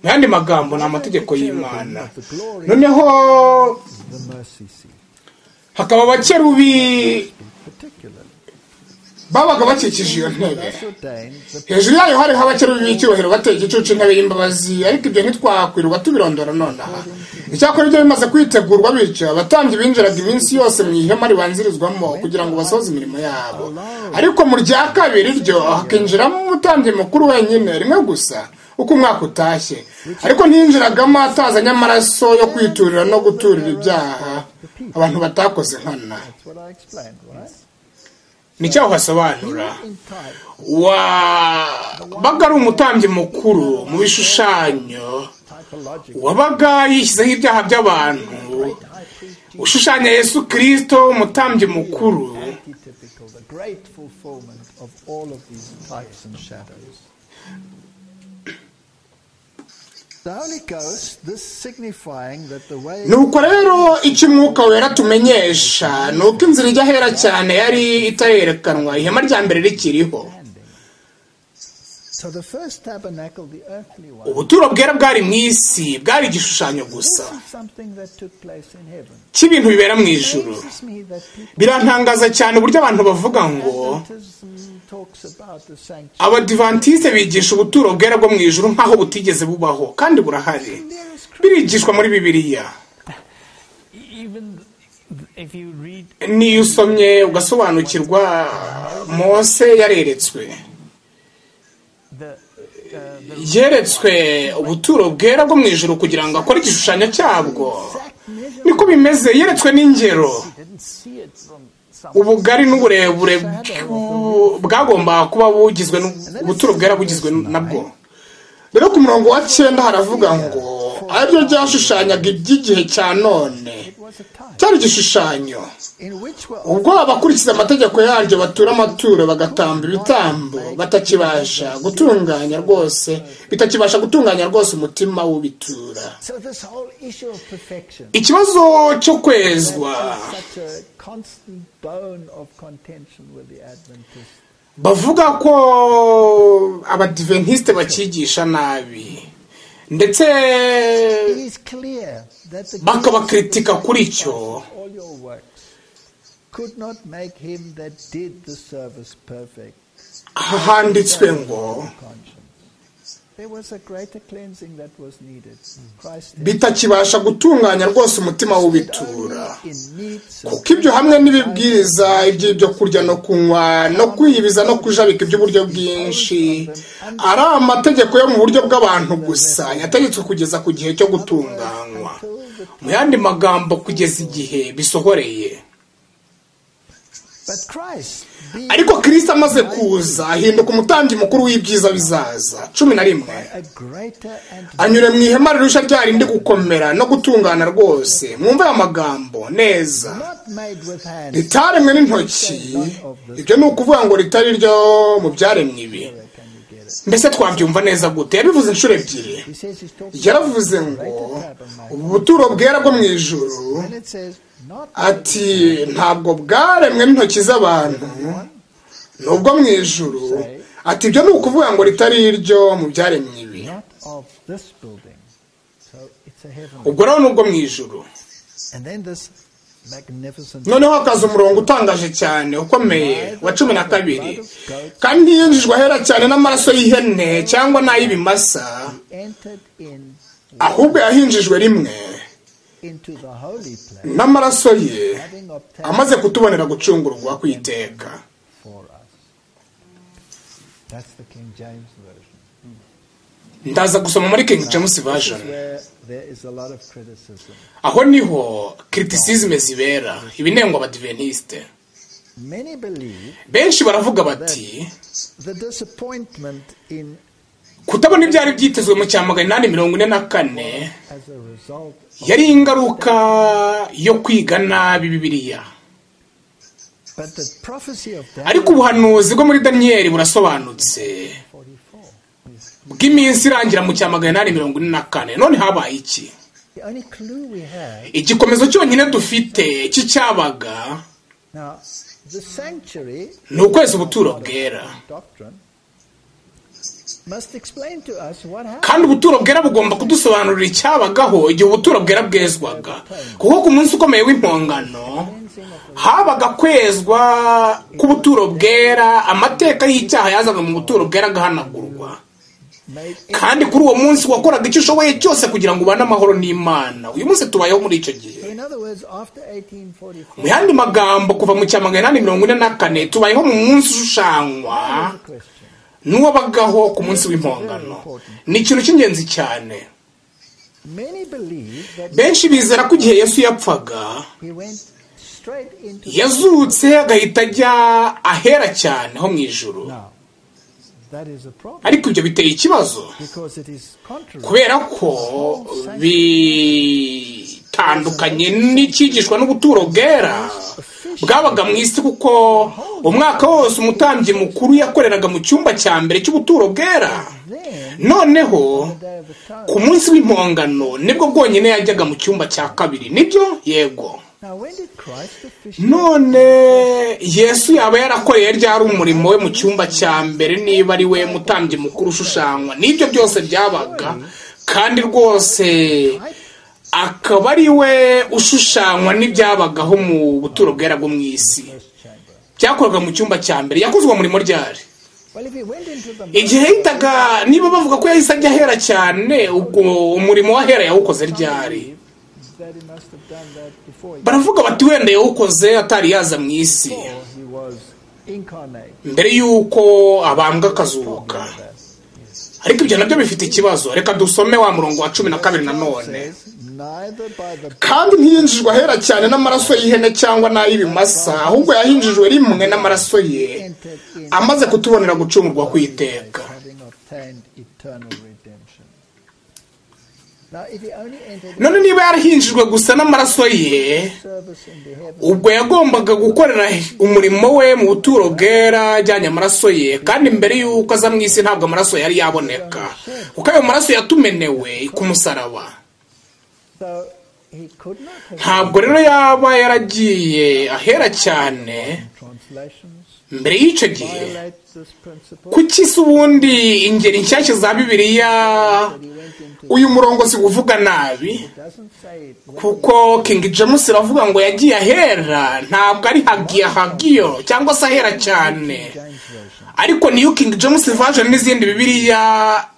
mu yandi magambo ni amategeko y'imana noneho the mercy seat, hakaba abakerubi particularly. babaga bakikije iyo ntebe Thus ordained the hejuru yayo hariho abakerubi b'icyubahiro bateye igicucu intebe y'imbabazi ariko ibyo ntitwakwirwa tubirondora nonaha icyakora ibyo bimaze kwitegurwa bityo abatambyi binjiraga iminsi yose mu ihema ribanzirizwamo kugira ngo basohoze imirimo yabo ariko mu rya kabiri ryo hakinjiramo umutambyi mukuru wenyine rimwe gusa uko umwaka utashye ariko ntiyinjiragamo atazanye amaraso yo kwiturira no guturira ibyaha abantu batakoze nkana That's what I explained, right? nicyo aho hasobanura In type, wabaga ari umutambyi mukuru mu bishushanyo typological, wabaga yishyizeho ibyaha by'abantu high priest, ushushanya yesu kirisito umutambyi mukuru antitypical, the great fulfillment of all of these types and shadows. The Holy Ghost, this signifying that the way nuko rero icyo umwuka wera tumenyesha ni uko inzira ijya ahera cyane yari itarerekanwa ihema rya mbere rikiriho standing. So the first tabernacle, the earthly one, ubuturo bwera bwari mu isi bwari igishushanyo gusa this is something that took place in heaven. cy'ibintu bibera mu ijuru amazes me that people birantangaza cyane uburyo abantu bavuga ngo Adventism talks about the sanctuary. abadivantisite bigisha ubuturo bwera bwo mu ijuru nk'aho butigeze bubaho kandi burahari birigishwa muri bibiliya Even th- if you read n'iyo usomye ugasobanukirwa mose yareretswe the yeretswe ubuturo bwera bwo mu ijuru kugira ngo akore igishushanyo cyabwo niko bimeze yeretswe n'ingero didn't see it from some ubugari n'uburebure bw- bwagombaga kuba bugizwe n'u- ubuturo bwera bugizwe nabwo rero ku murongo wa cyenda haravuga ngo aribyo ryashushanyaga iby'igihe cya none was a type cyari igishushanyo in which were ubwo abakurikiza amategeko yaryo batura amaturo bagatamba ibitambo batakibasha gutunganya rwose bitakibasha gutunganya rwose umutima w'ubitura so this whole issue of perfection ikibazo cyo kwezwa such a constant bone of contention with the Adventists. bavuga ko abadiventisite bakigisha nabi ndetse It is clear that the bakabakritika kuri cyo of all your works could not make him that did the service perfect handitswe ngo conscience. There was a greater cleansing that was needed. Christ bitakibasha gutunganya rwose umutima w'ubitura only in need kuko ibyo hamwe n'ibibwiriza iby'ibyo kurya no kunywa no kwiyibiza no kujabika iby'uburyo bwinshi ari amategeko yo mu buryo bw'abantu gusa yategetswe kugeza ku gihe cyo gutunganywa mu yandi magambo kugeza igihe bisohoreye But Christ, being ariko kirisita amaze kuza ahinduka umutambyi mukuru w'ibyiza bizaza cumi na rimwe a greater and anyure mu ihema rirusha rya rindi gukomera no gutungana rwose mwumve aya magambo neza not made with hands, ritaremwe n'intoki ibyo ni ukuvuga ngo ritari ryo mu byaremwe ibi where can you get it? mbese twabyumva neza gute yabivuze inshuro ebyiri He says he's talking yaravuze ngo ubu buturo bwera bwo mu ijuru and it says not ati ntabwo bwaremwe n'intoki z'abantu nubwo mu ijuru ati ibyo ni ukuvuga ngo ritari iryo mu byaremwe ibi not of this building. So it's a heaven. ubwo rero nubwo mu ijuru And then this magnificent noneho hakaza umurongo utangaje cyane ukomeye wa cumi na kabiri kandi ntiyinjijwe ahera cyane n'amaraso y'ihene cyangwa n'ay'ibimasa entered in ahubwo yahinjijwe rimwe into the holy place, n'amaraso ye having obtained amaze kutubonera gucungurwa kw'iteka for us. That's the King James version. ndaza gusoma muri king james version where there is a lot of criticism. aho niho kiritisizime zibera ibinengwa abadiventisite Many believe benshi baravuga bati the disappointment in kutabona ibyari byitezwe mu cya magana inani mirongo ine na kane as a result yari ingaruka yo kwiga nabi bibiliya But the prophecy of ariko Daniel ubuhanuzi bwo muri daniyeli burasobanutse 44, bw'iminsi irangira mu cya magana inani mirongo ine na kane none habaye iki the only clue we have igikomeza cyonyine dufite cy'icyabaga now, the sanctuary ni ukwezi ubuturo bwera doctrine must explain to us what happened. kandi ubuturo bwera bugomba kudusobanurira icyabagaho igihe ubuturo bwera bwezwaga kuko ku munsi ukomeye w'impongano habaga kwezwa k'ubuturo bwera amateka y'icyaha yazaga mu buturo bwera agahanagurwa Made kandi kuri uwo munsi wakoraga icyo ushoboye cyose kugira ngo ubane amahoro n'imana uyu munsi tubayeho muri icyo gihe in other words, after 1844, mu yandi magambo kuva mu cya magana inani mirongo ine na kane tubayeho mu munsi ushushanywa the question n'uwabagaho ku munsi w'impongano ni ikintu cy'ingenzi cyane many believe that benshi bizera ko igihe yesu yapfaga he went straight into yazutse agahita ajya ahera cyane ho mu ijuru now. That is a problem ariko ibyo biteye ikibazo because it is contrary. kubera ko bitandukanye n'icyigishwa n'ubuturo bwera bwabaga mu isi kuko umwaka wose umutambyi mukuru yakoreraga mu cyumba cya mbere cy'ubuturo bwera Then, noneho the day of atonement. ku munsi w'impongano nibwo bwonyine yajyaga mu cyumba cya kabiri nibyo yego Now, when did Christ officially none yesu yaba yarakoreye ryari umurimo we mu cyumba cya mbere niba ari we mutambyi mukuru ushushanywa nibyo byose byabaga kandi rwose akaba ari we ushushanywa n'ibyabagaho mu buturo bwera bwo mu isi byakorwaga mu cyumba cya mbere yakozwe umurimo ryari Well, if he went into the igihe yitaga niba bavuga ko yahise ajya ahera cyane ubwo umurimo w'ahera yawukoze ryari that he must have done that before he, baravuga bati wenda yawukoze atari yaza mu isi before he was incarnate. mbere y'uko abambwa akazuka ariko ibyo nabyo bifite ikibazo reka dusome wa murongo wa cumi na kabiri nanone Says, neither by the kandi ntiyinjijwe ahera cyane n'amaraso y'ihene cyangwa n'ay'ibimasa ahubwo yahinjijwe rimwe n'amaraso ye entered in amaze kutubonera gucungurwa kw'iteka having obtained eternal redemption. Now, if he only entered none niba yarahinjijwe gusa n'amaraso ye service in the heaven, ubwo yagombaga gukorera umurimo we mu buturo bwera ajyanye amaraso ye kandi mbere y'uko aza mu isi ntabwo amaraso yari yaboneka kuko ayo maraso yatumenewe ku musaraba so he could not have ntabwo rero yaba yaragiye ahera cyane translations mbere y'icyo gihe violate this principle. kuki se ubundi ingeri nshyashya za bibiliya But he went into uyu murongo si uvuga nabi doesn't say it. kuko King James iravuga ngo yagiye ahera ntabwo ari hagiya hagiyo cyangwa se ahera cyane James version. ariko niyo King James version n'izindi bibiliya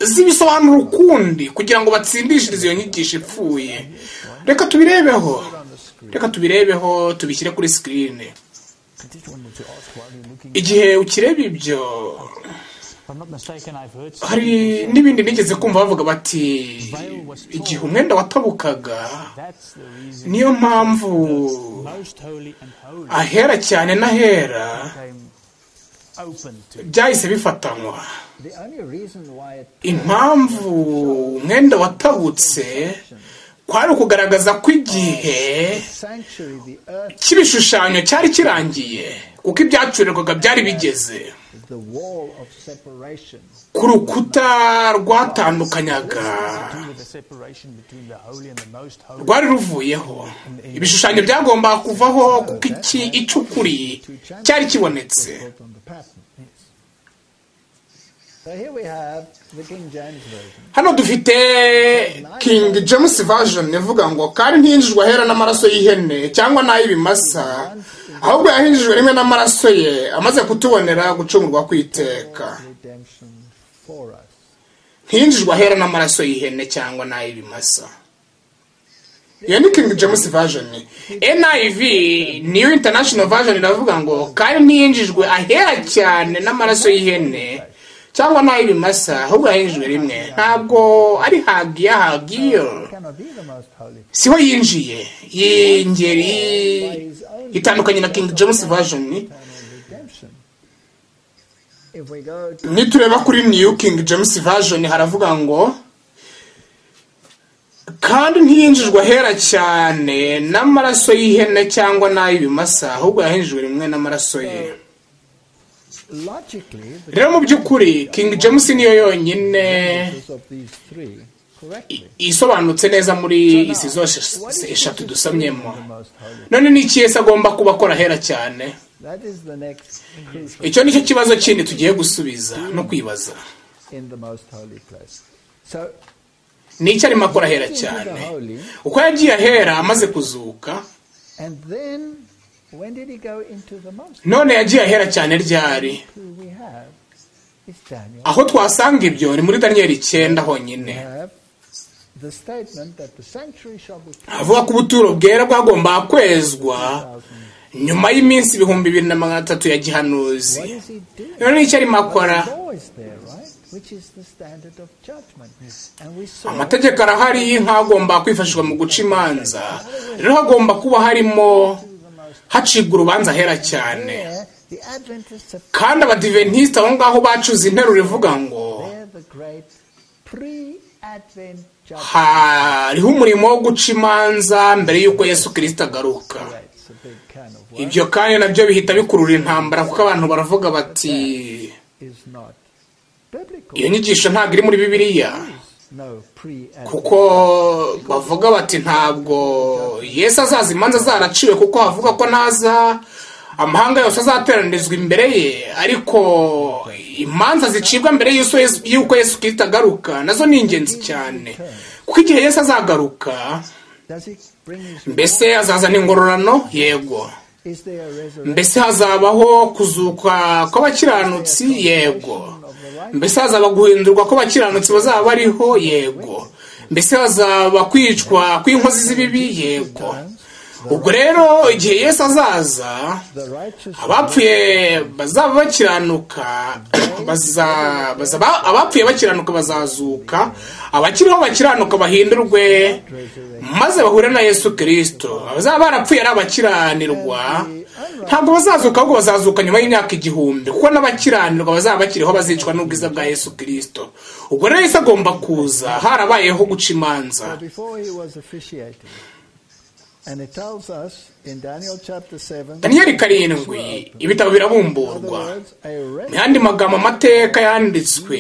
zibisobanura ukundi kugira ngo batsindishirize iyo nyigisho ipfuye reka tubirebeho reka tubirebeho tubishyire kuri sikirini I did wonder to ask why you're looking. igihe ukireba ibyo If I'm not mistaken, I've heard. hari n'ibindi nigeze kumva bavuga bati igihe umwenda watabukaga That's the reason. niyo mpamvu Most holy and holy ahera cyane n'ahera came open to. byahise bifatanywa The only reason why it impamvu umwenda watabutse kwari ukugaragaza ko igihe sanctuary the earth, cy'ibishushanyo cyari kirangiye kuko ibyacurirwaga byari bigeze the wall of separation. ku rukuta rwatandukanyaga do with the separation between the holy and the most holy. rwari ruvuyeho ibishushanyo byagombaga kuvaho kuko iki icukuri cyari kibonetse built on the pattern. So here we have the King James Version. hano dufite king james version ivuga ngo kandi ntihinjijwe ahera n'amaraso y'ihene cyangwa n'ay'ibimasa ahubwo yahinjijwe rimwe n'amaraso ye amaze kutubonera gucungurwa kw'iteka Redemption for us. ntihinjijwe ahera n'amaraso y'ihene cyangwa n'ay'ibimasa iyo ni king james version niv niyo international version iravuga ngo kandi ntiyinjijwe ahera cyane n'amaraso y'ihene cyangwa n'ay'ibimasa ahubwo yahinjijwe rimwe ntabwo ari hagiya hagiyo He cannot be the most holy. siho yinjiye iyi ngeri itandukanye na king james version Eternal redemption. If we go to nitureba kuri new king james version haravuga ngo kandi ntiyinjijwe ahera cyane n'amaraso y'ihene cyangwa n'ay'ibimasa ahubwo yahinjijwe rimwe n'amaraso ye logically, the rero mu by'ukuri king james niyo yonyine choices of these three correctly. isobanutse neza muri izi zose eshatu dusomyemo the most holy. none ni iki Yesu agomba kuba akora ahera cyane That is the next crucial icyo nicyo kibazo kindi tugiye gusubiza no kwibaza in the most holy place. So ni icyo arimo akora ahera into the cyane holy, uko yagiye ahera amaze kuzuka and then when did he go into the most? none yagiye ahera cyane ryari Who we have is Daniel. aho twasanga ibyo ni muri daniyeli icyenda honyine We have the statement that the sanctuary shall be avuga ko ubuturo bwera bwagomba kwezwa nyuma y'iminsi ibihumbi bibiri na magana atatu ya gihanuzi What is he doing? rero nicyo arimo akora Well, the law is there, right? Which is the standard of judgment. And we saw amategeko arahari nk'agomba kwifashishwa mu guca imanza rero hagomba kuba harimo hacibwa urubanza hera cyane there the Adventists have kandi abadiventisite aho ngaho bacuze interuro ivuga ngo there the great pre-Advent judgment. hariho umurimo wo guca imanza mbere y'uko yesu kirisita agaruka That's a big can of worms. ibyo kandi nabyo bihita bikurura intambara kuko abantu baravuga bati Is not biblical. iyo nyigisho ntabwo iri muri bibiliya No pre-Advent. kuko bavuga bati ntabwo yesu azaza imanza zaraciwe kuko havuga ko naza amahanga yose azateranirizwa imbere ye ariko imanza zicibwa mbere y'uko Yesu- y'uko yesu kirita agaruka nazo ni ingenzi cyane kuko igihe yesu azagaruka Does he bring his mbese azazana ingororano yego Is there a resurrection? mbese hazabaho kuzuka kw'abakiranutsi yego mbese hazaba guhindurwa kw'abakiranutsi bazaba bariho yego mbese hazaba kwicwa kw'inkozi z'ibibi yego ubwo rero igihe yesu azaza The righteous abapfuye bazaba bakiranuka baza- bazaba- abapfuye bakiranuka bazazuka abakiriho bakiranuka bahindurwe maze bahure na yesu kirisito abazaba barapfuye ari abakiranirwa ntabwo bazazuka ahubwo bazazuka nyuma y'imyaka igihumbi kuko n'abakiranirwa bazaba bakiriho bazicwa n'ubwiza bwa yesu kirisito ubwo rero yesu agomba kuza harabayeho guca imanza But before he was officiating. And it tells us in Daniel chapter 7, in daniyeli karindwi ibitabo other birabumburwa words, a mu yandi magambo amateka yanditswe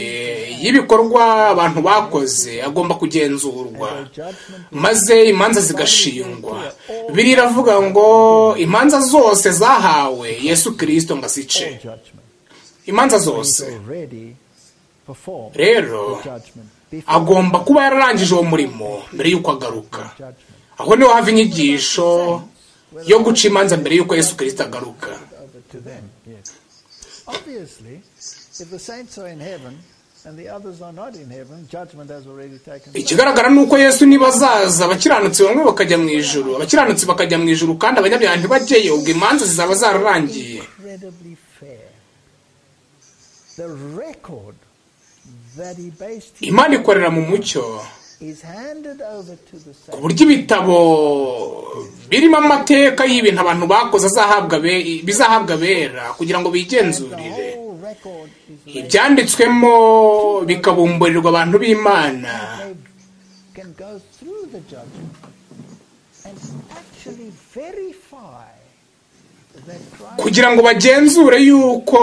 y'ibikorwa abantu bakoze agomba kugenzurwa judgment maze imanza zigashingwa biriya iravuga ngo imanza zose zahawe yesu kirisito ngo azice or judgment. imanza zose He's already performed rero the judgment before agomba kuba yararangije uwo murimo mbere y'uko agaruka judgment. aho niho hava inyigisho yo guca imanza mbere y'uko yesu kirisito agaruka Over to them. Obviously, if the saints are in heaven and the others are not in heaven, judgment has already taken place. ikigaragara ni uko yesu nibazaza abakiranutsi bamwe bakajya mu ijuru abakiranutsi bakajya mu ijuru kandi abanyabyaha ntibajyeyo ubwo imanza zizaba zararangiye Incredibly fair. The record that he based his imana ikorera mu mucyo is handed over to the ku saints. buryo ibitabo birimo amateka y'ibintu abantu bakoze azahabwa be- bizahabwa abera kugira ngo The bigenzurire whole record is laid. ibyanditswemo bikabumburirwa abantu b'imana They can go through the judgment and actually verify that Christ kugira ngo bagenzure yuko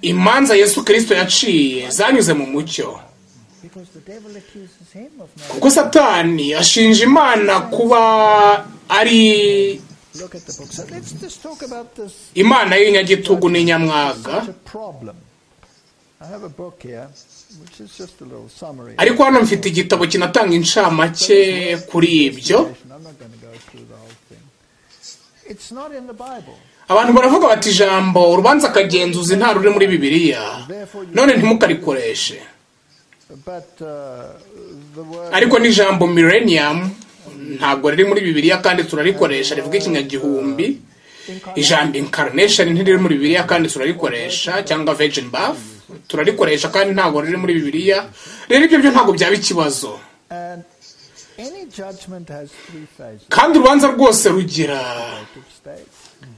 imanza yesu kirisito yaciye zanyuze mu mucyo because the devil accuses him of not. kuko satani ashinja imana kuba ari Look at the book. So let's just talk about this imana y'inyagitugu n'inyamwaga such a problem. I have a book here, which is just a little summary. ariko hano mfite igitabo kinatanga incamake kuri ibyo I'm not going to go through the whole thing. It's not in the Bible. abantu baravuga bati ijambo urubanza akagenzuzi nta ruri muri bibiliya none ntimukarikoreshe But uh, the word ariko n'ijambo millennium ntabwo riri muri bibiliya kandi turarikoresha rivuga ikinyagihumbi ijambo incarnation ntiriri muri bibiliya kandi turarikoresha cyangwa virgin birth turarikoresha kandi ntabwo riri muri bibiliya rero ibyo byo ntabwo byaba ikibazo and any judgment has three phases. kandi urubanza rwose rugira United States,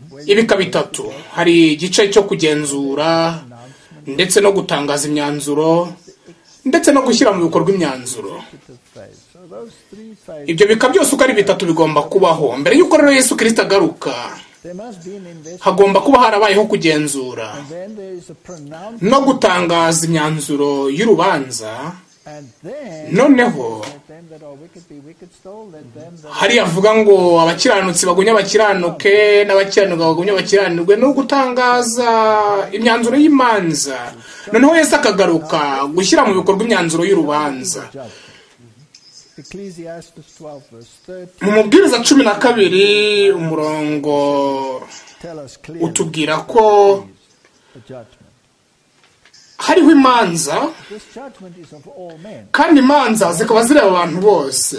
where you ibika bitatu hari igice cyo kugenzura ndetse no gutangaza imyanzuro ndetse no gushyira mu bikorwa imyanzuro It's phase. So those three phases, ibyo bika byose uko ari bitatu bigomba kubaho mbere y'uko rero yesu kirisito agaruka there must be an investment. hagomba kuba harabayeho kugenzura And then there is a pronouncement. no gutangaza imyanzuro y'urubanza And then noneho let them that are wicked be wicked still. Let them that hariya avuga ngo abakiranutsi bagumye abakiranuke n'abakiranuka bagumye abakiranirwe ni ugutangaza imyanzuro y'imanza noneho yesu akagaruka gushyira mu bikorwa imyanzuro y'urubanza judge. Ecclesiastes 12 verse 13 mu mubwiriza cumi na kabiri umurongo tell us clearly utubwira ko the judgment. hariho imanza This judgment is of all men. kandi imanza zikaba zireba abantu bose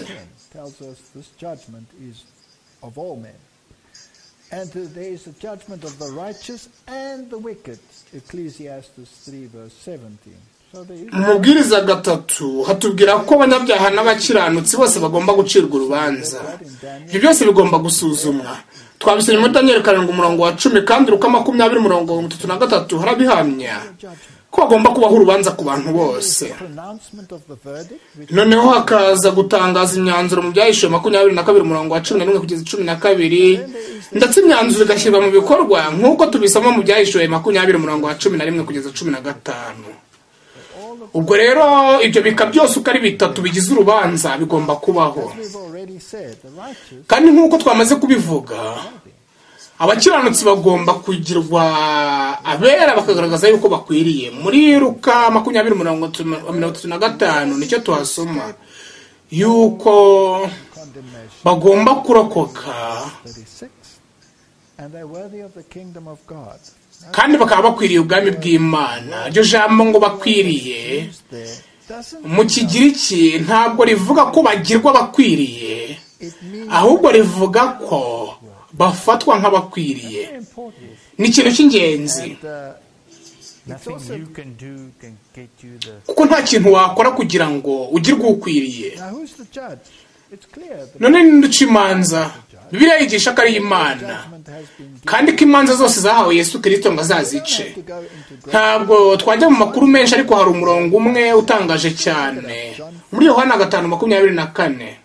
tells us this judgment is of all men. And that there is a judgment of the righteous and the wicked. Ecclesiastes 3 verse 17. So there is mu mubwiriza gatatu hatubwira ko abanyabyaha n'abakiranutsi bose bagomba gucirwa urubanza ibyo byose bigomba gusuzumwa twabisomye muri daniyeli karindwi umurongo wa cumi kandi ruka makumyabiri umurongo mirongo itatu na gatatu harabihamya ko hagomba kubaho urubanza ku bantu bose pronouncement of the verdict which noneho hakaza gutangaza imyanzuro mu byahishuwe makumyabiri na kabiri umurongo wa cumi na rimwe kugeza cumi na kabiri ndetse imyanzuro igashyirwa mu bikorwa nk'uko tubisoma mu byahishuwe makumyabiri umurongo wa cumi na rimwe kugeza cumi na gatanu ubwo rero ibyo bika byose uko ari bitatu bigize urubanza bigomba kubaho we've already said, the righteous kandi nk'uko twamaze kubivuga abakiranutsi bagomba kugirwa abera bakagaragaza yuko bakwiriye muri ruka makumyabiri mirongo itatu- mirongo itatu na gatanu nicyo tuhasoma yuko condemnation bagomba kurokoka 36. And they're worthy of the kingdom of God. kandi bakaba bakwiriye ubwami bw'imana iryo jambo ngo bakwiriye Is there doesn't mu kigiriki ntabwo rivuga ko bagirwa bakwiriye it mean ahubwo rivuga ko bafatwa nk'abakwiriye very important? ni ikintu cy'ingenzi And, uh, it's Nothing also you can do can get you the kuko nta kintu wakora kugira ngo ugirwe ukwiriye now who's the judge? It's clear the none ninde uca imanza bibiliya yigisha ko ari imana judgment has been given. kandi ko imanza zose zahawe yesu kirisito ngo azazice to go into great ntabwo twajya mu makuru menshi ariko hari umurongo umwe utangaje cyane muri yohana gatanu makumyabiri na kane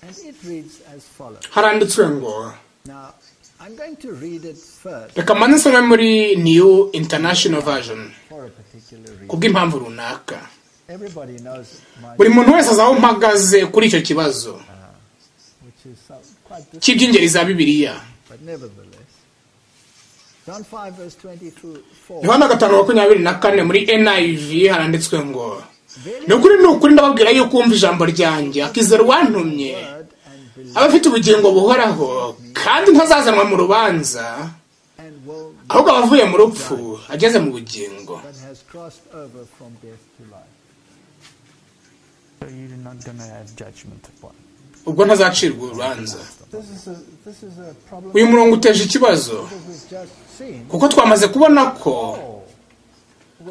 and it reads as follows. haranditswe ngo Now I'm going to read it first reka mbanze nsome muri new international version for a particular reason. kubw'impamvu runaka Everybody knows it, my, buri muntu wese azaho mpagaze kuri icyo kibazo which is so, quite different, cy'iby'ingeri za bibiliya but nevertheless. John 5 verse 24. yohana gatanu makumyabiri na kane muri niv haranditswe ngo ni ukuri ni ukuri ndababwira yuko uwumva ijambo ryanjye akizera uwantumye Word and believe aba afite ubugingo buhoraho kandi ntazazanwa mu rubanza and will ahubwo aba avuye mu rupfu ageze mu bugingo that has crossed over from death to life. so you're not gonna have judgment upon. ubwo ntazacirwa urubanza This is a this is a problem uyu murongo uteje ikibazo that we've just seen. kuko twamaze kubona ko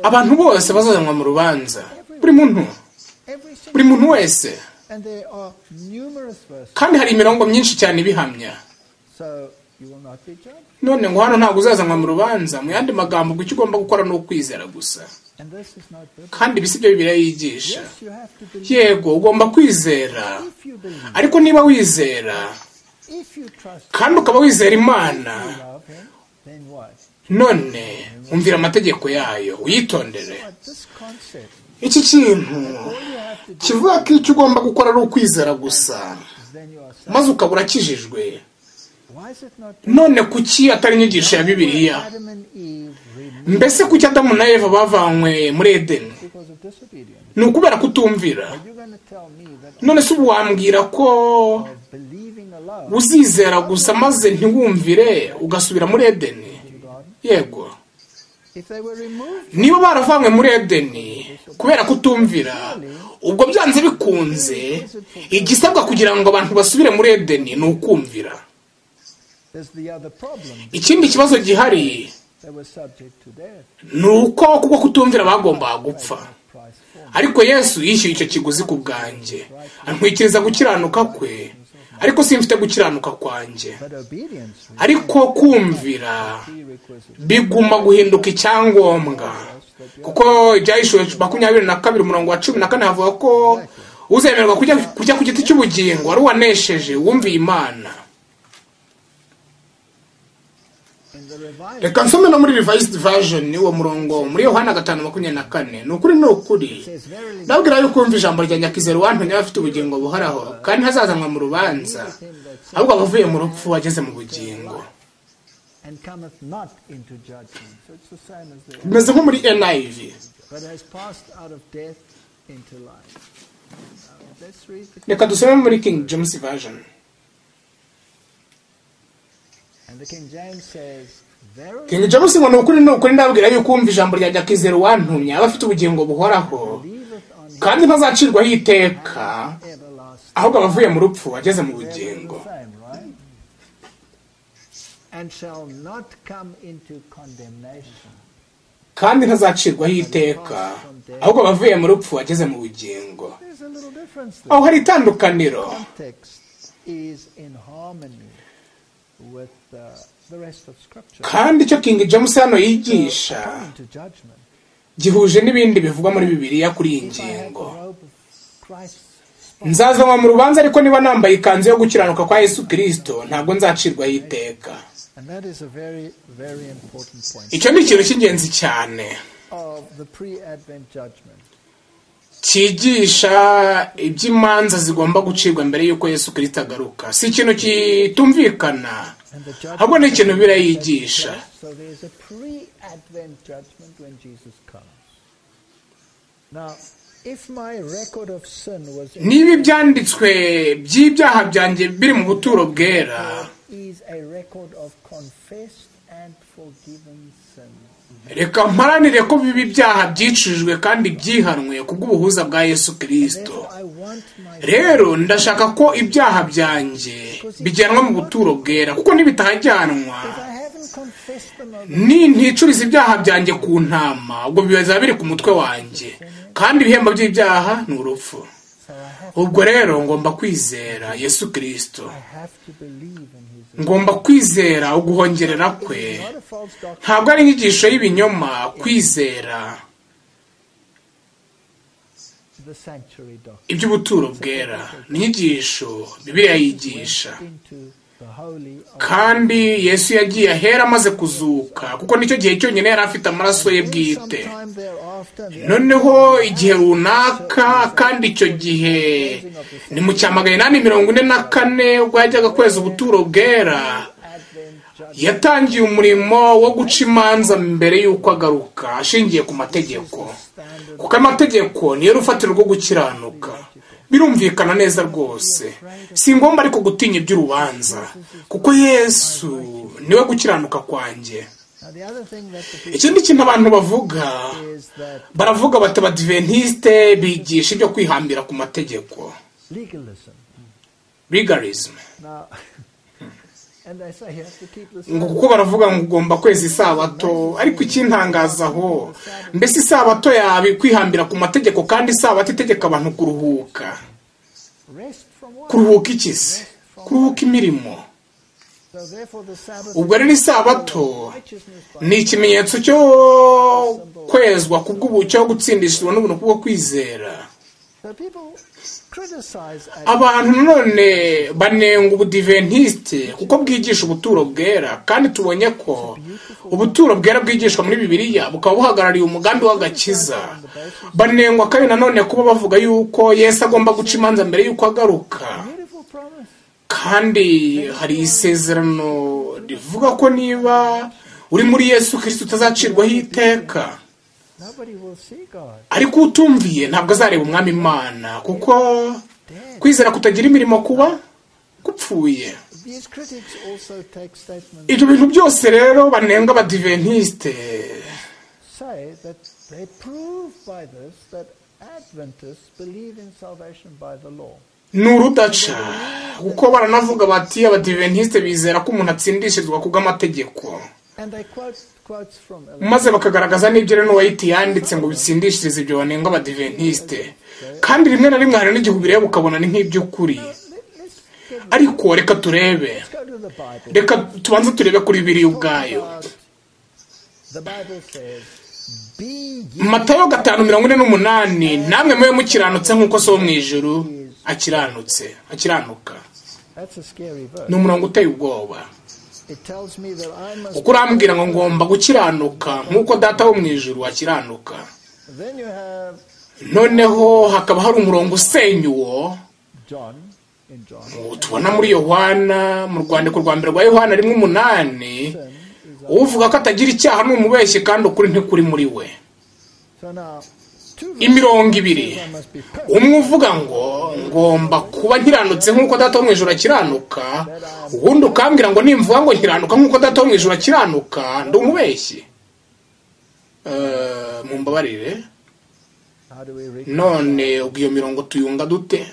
abantu bose bazazanwa mu rubanza buri muntu Every single buri muntu wese And there are numerous verses, kandi hari imirongo myinshi cyane ibihamya so you will not be judged. none ngo hano ntabwo uzazanwa mu rubanza mu yandi magambo ngo icyo ugomba gukora ni ukwizera gusa And this is not biblical. kandi ibi si byo bibiliya yigisha Yes, you have to believe. yego ugomba kwizera If you believe, ariko niba wizera if you trust, kandi ukaba wizera imana you love Him, then what? none umvira amategeko yayo uyitondere But this concept, iki kintu all you have to do kivuga ko icyo ugomba gukora ari ukwizera gusa is then you are saved. maze ukaba urakijijwe Why is it not? none kuki atari inyigisho ya bibiliya Adam and Eve removed mbese kuki adamu na eva bavanywe muri edeni because of disobedience. ni ukubera kutumvira Are you going to tell me that none se ubu wambwira ko of believing alone uzizera gusa maze ntiwumvire ugasubira muri edeni in God, yego if they were removed, niba baravanywe muri edeni kubera kutumvira ubwo byanze bikunze igisabwa kugira ngo abantu basubire muri edeni ni ukumvira there's the other problem. ikindi kibazo gihari They were subject to death. ni uko kuko kutumvira bagombaga gupfa price for me. ariko yesu yishyuye icyo kiguzi ku bwanjye antwikiriza gukiranuka kwe ariko simfite gukiranuka kwanjye But obedience re- ariko kumvira prerequisite biguma guhinduka icyangombwa kuko ibyayishuwe makumyabiri na kabiri umurongo wa cumi na kane havuga ko uzemerwa kujya kujya ku giti cy'ubugingo wari uwanesheje wumviye imana in the revival. reka nsome no muri revised version uwo murongo muri yohana gatanu makumyabiri na kane ni ukuri ni ukuri says, Verily, ndabwira yuko wumva ijambo rya nyakizero wantumye afite ubugingo buhoraho kandi ntazazanwa mu rubanza ahubwo aba avuye mu rupfu wageze mu bugingo and cometh not into judgment. So it's the same as the bimeze nko muri niv but has passed out of death into life. Now, let's read the reka dusome muri king james version and the King James says, Verily, king james ngo ni ukuri ni ukuri ndabwira yuko wumva ijambo rya nyakizero wantumye aba afite ubugingo buhoraho believeth on him kandi ntazacirwaho iteka everlasting. ahubwo aba avuye mu rupfu wageze mu Verily bugingo the same, right? And shall not come into condemnation. kandi ntazacirwaho iteka ahubwo aba avuye mu rupfu wageze mu bugingo There's a little difference there. aho hari itandukaniro Context is in harmony with uh, the rest of Scripture. kandi icyo king james hano yigisha Coming to judgment. gihuje n'ibindi bivugwa muri bibiliya kuri iyi If I had the ngingo robe of Christ's spotless nzazanwa mu rubanza ariko niba nambaye ikanzu yo gukiranuka kwa yesu kirisito ntabwo nzacirwaho iteka And that is a very, very important point icyo ni ikintu cy'ingenzi cyane of the pre-Advent judgment. cyigisha iby'imanza zigomba gucibwa mbere y'uko yesu kirisito agaruka si ikintu kitumvikana And the judgment ahubwo ni ikintu bibiliya yigisha So there is a pre-Advent judgment when Jesus comes. Now, if my record of sin was in niba ibyanditswe by'ibyaha byanjye biri mu buturo bwera is a record of confessed and forgiven sins. reka mparanire ko bibi byaha byicujwe kandi byihanwe kubw'ubuhuza bwa yesu kirisito Therefore, I want my rero ndashaka ko ibyaha byanjye bijyanwa mu buturo bwera kuko nibitajyanwa if I haven't confessed them over ni nticuriza ibyaha byanjye ku ntama ubwo biba biri ku mutwe wanjye kandi ibihembo by'ibyaha ni urupfu so I have ubwo rero ngomba kwizera yesu kirisito I have to believe in his ngomba kwizera uguhongerera kwe It's not a false doctrine. ntabwo ari inyigisho y'ibinyoma kwizera The sanctuary doctrine. iby'ubuturo bwera ni inyigisho bibiliya yigisha Into the holy of kandi yesu yagiye ahera amaze kuzuka kuko nicyo gihe cyonyine yari afite amaraso ye Then bwite sometime thereafter, the noneho igihe runaka kandi icyo gihe ni mu cya magana inani mirongo ine na kane ubwo yajyaga kweza ubuturo bwera Advent judgment yatangiye umurimo wo guca imanza mbere y'uko agaruka ashingiye ku mategeko standard kuko amategeko niyo rufatiro rwo gukiranuka birumvikana neza rwose si ngombwa ariko gutinya iby'urubanza kuko yesu niwe gukiranuka kwanjye Now, the other thing that the people ikindi kintu abantu bavuga is that baravuga bati abadiventisite bigisha ibyo kwihambira ku mategeko legalism. legalism Now, and they say you have to keep the ngo Sabbath. kuko baravuga ngo ugomba kweza isabato ariko ikintangaza aho mbese isabato yaba kwihambira ku mategeko kandi isabato itegeka abantu kuruhuka Rest from what? kuruhuka iki se kuruhuka imirimo So therefore the Sabbath ubwo rero isabato righteousness by ni ikimenyetso cyo kwezwa kubw'ubu cyo gutsindishwa n'ubuntu bwo kwizera so people criticize Advent abantu nanone banenga ubudiventisite kuko bwigisha ubuturo bwera kandi tubonye ko ubuturo bwera bwigishwa muri bibiliya bukaba buhagarariye umugambi w'agakiza banengwa kandi nanone kuba bavuga yuko yesu agomba guca imanza mbere y'uko agaruka beautiful promise. kandi hari isezerano rivuga ko niba uri muri yesu kirisito utazacirwaho iteka Nobody will see God. ariko utumviye ntabwo azareba umwami imana kuko kwizera kutagira imirimo kuba gupfuye These critics also take statements ibyo bintu byose rero banenga abadiventisite say that they prove by this that Adventists believe in salvation by the law. ni urudaca kuko baranavuga bati abadiventisite bizera ko umuntu atsindishirizwa kubw'amategeko And they quote quotes from maze bakagaragaza n'ibyo rero n'uwayiti yanditse ngo bitsindishirize ibyo banenga abadiventisite kandi rimwe na limwe hari n'igihe ubireba ukabona ni nk'iby'ukuri Let- Let's get, ariko reka turebe go to the Bible. reka tubanze turebe kuri biriya ubwayo About- The Bible says, "Be ye matayo gatanu mirongo ine n'umunani namwe mube mukiranutse nk'uko so wo mu ijuru akiranutse akiranuka That's a scary verse. ni umurongo uteye ubwoba It tells me that I must. kuko urambwira ngo ngomba gukiranuka nk'uko data wo mu ijuru akiranuka Then you have noneho hakaba hari umurongo usenya uwo John in John. ubu tubona muri yohana mu rwandiko rwa mbere rwa yohana rimwe umunani Sin is our- uvuga ko atagira icyaha ni umubeshyi kandi ukuri ntikuri muri we So now, two imirongo ibiri verses I must be perfect. umwe uvuga ngo ngomba kuba nkiranutse nk'uko data wo mu ijoro akiranuka ubundi ukambwira ngo nimvuga ngo nkiranuka nk'uko data wo mu ijoro akiranuka ndi umubeshyi Eh, mumbabarire How do we read? none ubwo iyo mirongo tuyunga dute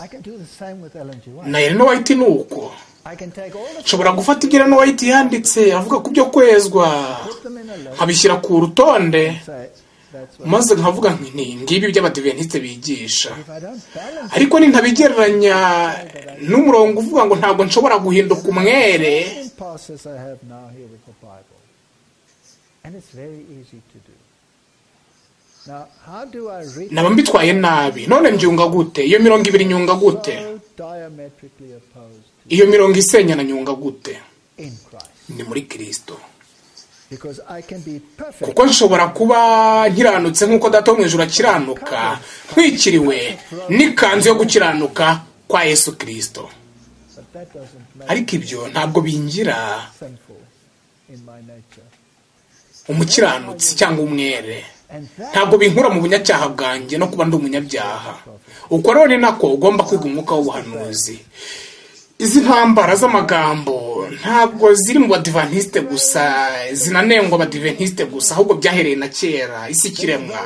I can do the same with Ellen G. White. na Elena White ni uko I can take all the nshobora gufata ibyo Elena White yanditse avuga ku byo kwezwa put them in a list. nkabishyira ku rutonde Say that's what. maze nkavuga nti "Ni ngibi iby'abadiventisite bigisha If I don't balance, ariko nintabigereranya n'umurongo uvuga ngo ntabwo nshobora guhinduka umwere the same process I have now here with the Bible, and it's very easy to do. Now, how do I read? naba mbitwaye nabi none mbyunga gute iyo mirongo ibiri nyunga gute So diametrically opposed iyo mirongo isenya na nyunga gute in Christ, ni muri kirisito because I can be perfect. kuko nshobora kuba nkiranutse nk'uko data wo mu ijoro akiranuka ntwikiriwe n'ikanzu yo gukiranuka kwa yesu kirisito But that doesn't make ariko ibyo ntabwo bingira sinful in my nature. umukiranutsi cyangwa umwere And that ntabwo binkura mu bunyacyaha bwanjye no kuba ndi umunyabyaha uko rero ni nako ugomba kwiga umwuka w'ubuhanuzi izi ntambara z'amagambo ntabwo ziri mu badivantisite gusa zinanengwa abadiventisite gusa ahubwo byahereye na kera isi kiremwa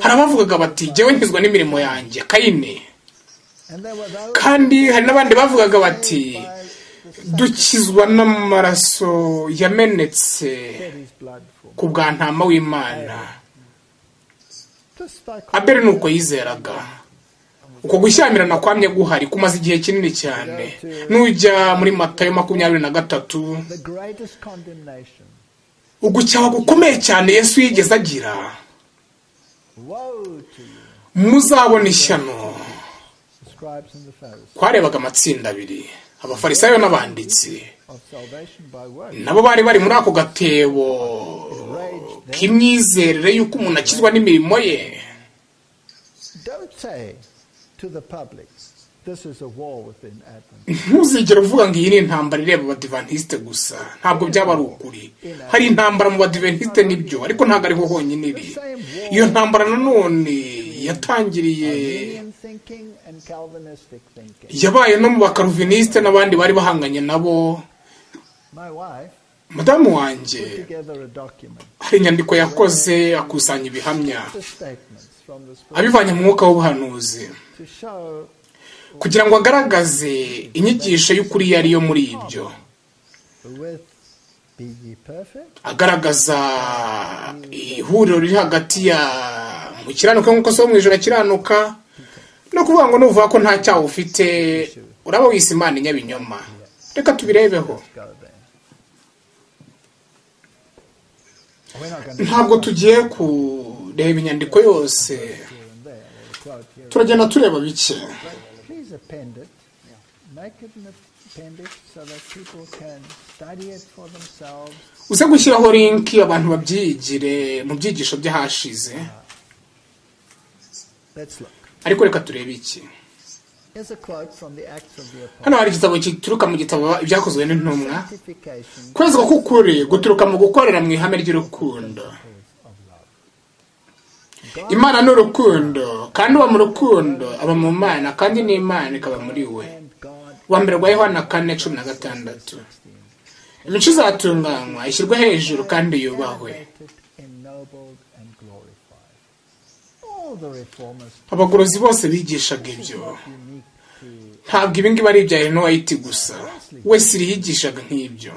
hari abavugaga bati jyewe nkizwa n'imirimo yanjye kayini and there were those kandi hari n'abandi bavugaga bati by dukizwa n'amaraso yamenetse shed his blood for. ku bwa ntama w'imana Just like abeli ni uko yizeraga uko gushyamirana kwamye guhari kumaze igihe kinini cyane nujya muri matayo makumyabiri na gatatu the greatest condemnation. ugucyaha gukomeye cyane yesu yigeze agira Woe to you, muzabona ishyano the scribes and the Pharisees, twarebaga amatsinda abiri abafarisayo n'abanditsi of salvation by works. nabo bari bari muri ako gatebo k'imyizerere y'uko umuntu akizwa n'imirimo ye Don't say to the public, this is a war within Advent. ntuzigere uvuga ngo iyi ni intambara ireba abadivantisite gusa ntabwo byaba ari ukuri hari intambara mu badivantisite nibyo ariko ntabwo ariho honyine iri iyo ntambara nanone yatangiriye Arminian thinking and Calvinistic thinking. yabaye no mu bakaruvinisite n'abandi bari bahanganye nabo My wife madamu wanjye put together a document, hari inyandiko yakoze akusanya ibihamya the statements from the scripture abivanye mu mwuka w'ubuhanuzi to show kugira ngo agaragaze inyigisho y'ukuri iyo ariyo muri ibyo with be ye perfect, agaragaza ihuriro riri hagati ya mu kiranuka nk'uko so mu ijoro akiranuka no kuvuga ngo nuvuga ko nta cyaha ufite uraba wise imana inyabinyoma reka tubirebeho go there. We're not going to ntabwo tugiye kureba inyandiko yose here and there, or quote here. and turagenda tureba bike there. Please append it. Make it an appendix so that people can study it for themselves. uze gushyiraho linki abantu babyigire mu byigisho by'ahashize Let's look. ariko reka turebe iki Here's a quote from the Acts of the Apostles. hano hari igitabo gituruka mu gitabo ibyakozwe n'intumwa Sanctification kwezwa k'ukuri guturuka mu gukorera mu ihame ry'urukundo of love. imana ni urukundo kandi uba mu rukundo aba mu mana kandi n'imana ikaba muri we And God uwa mbere rwa yohana kane cumi na gatandatu imico izatunganywa ishyirwe hejuru kandi yubahwe elevated, ennobled, and glorified. All the reformers abagorozi bose bigishaga ibyo unique to ntabwo ibi ngibi ari ibya Ellen White gusa wese iriyigishaga nk'ibyo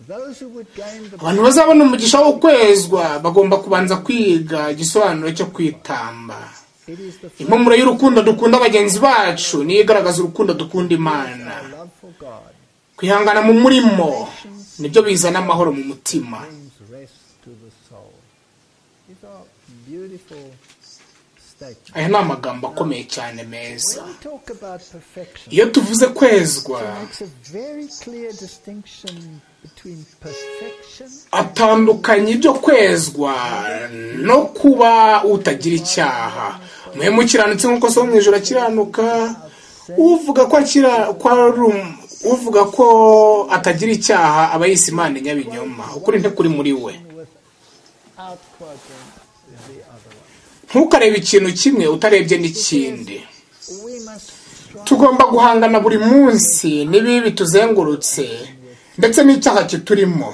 Those who would gain the abantu bazabona umugisha wo kwezwa bagomba kubanza kwiga igisobanuro cyo kwitamba it is the fruit impumuro y'urukundo dukunda bagenzi bacu niyo igaragaza urukundo dukunda imana of love for God kwihangana mu murimo nibyo bizana amahoro mu mutima brings rest to the soul. These are beautiful statements. aya ni amagambo akomeye cyane meza When we talk about perfection, iyo tuvuze kwezwa He makes a very clear distinction between perfection atandukanye ibyo kwezwa no kuba utagira icyaha muhemu kiranutse nk'uko so mu ijoro akiranuka uvuga ko akira ko ari um- uvuga ko atagira icyaha aba yise imana nyabinyoma ukuri ntikuri muri we without quoting the other one. ntukarebe ikintu kimwe utarebye n'ikindi We must strive tugomba guhangana buri munsi n'ibibi tuzengurutse ndetse n'icyaha kiturimo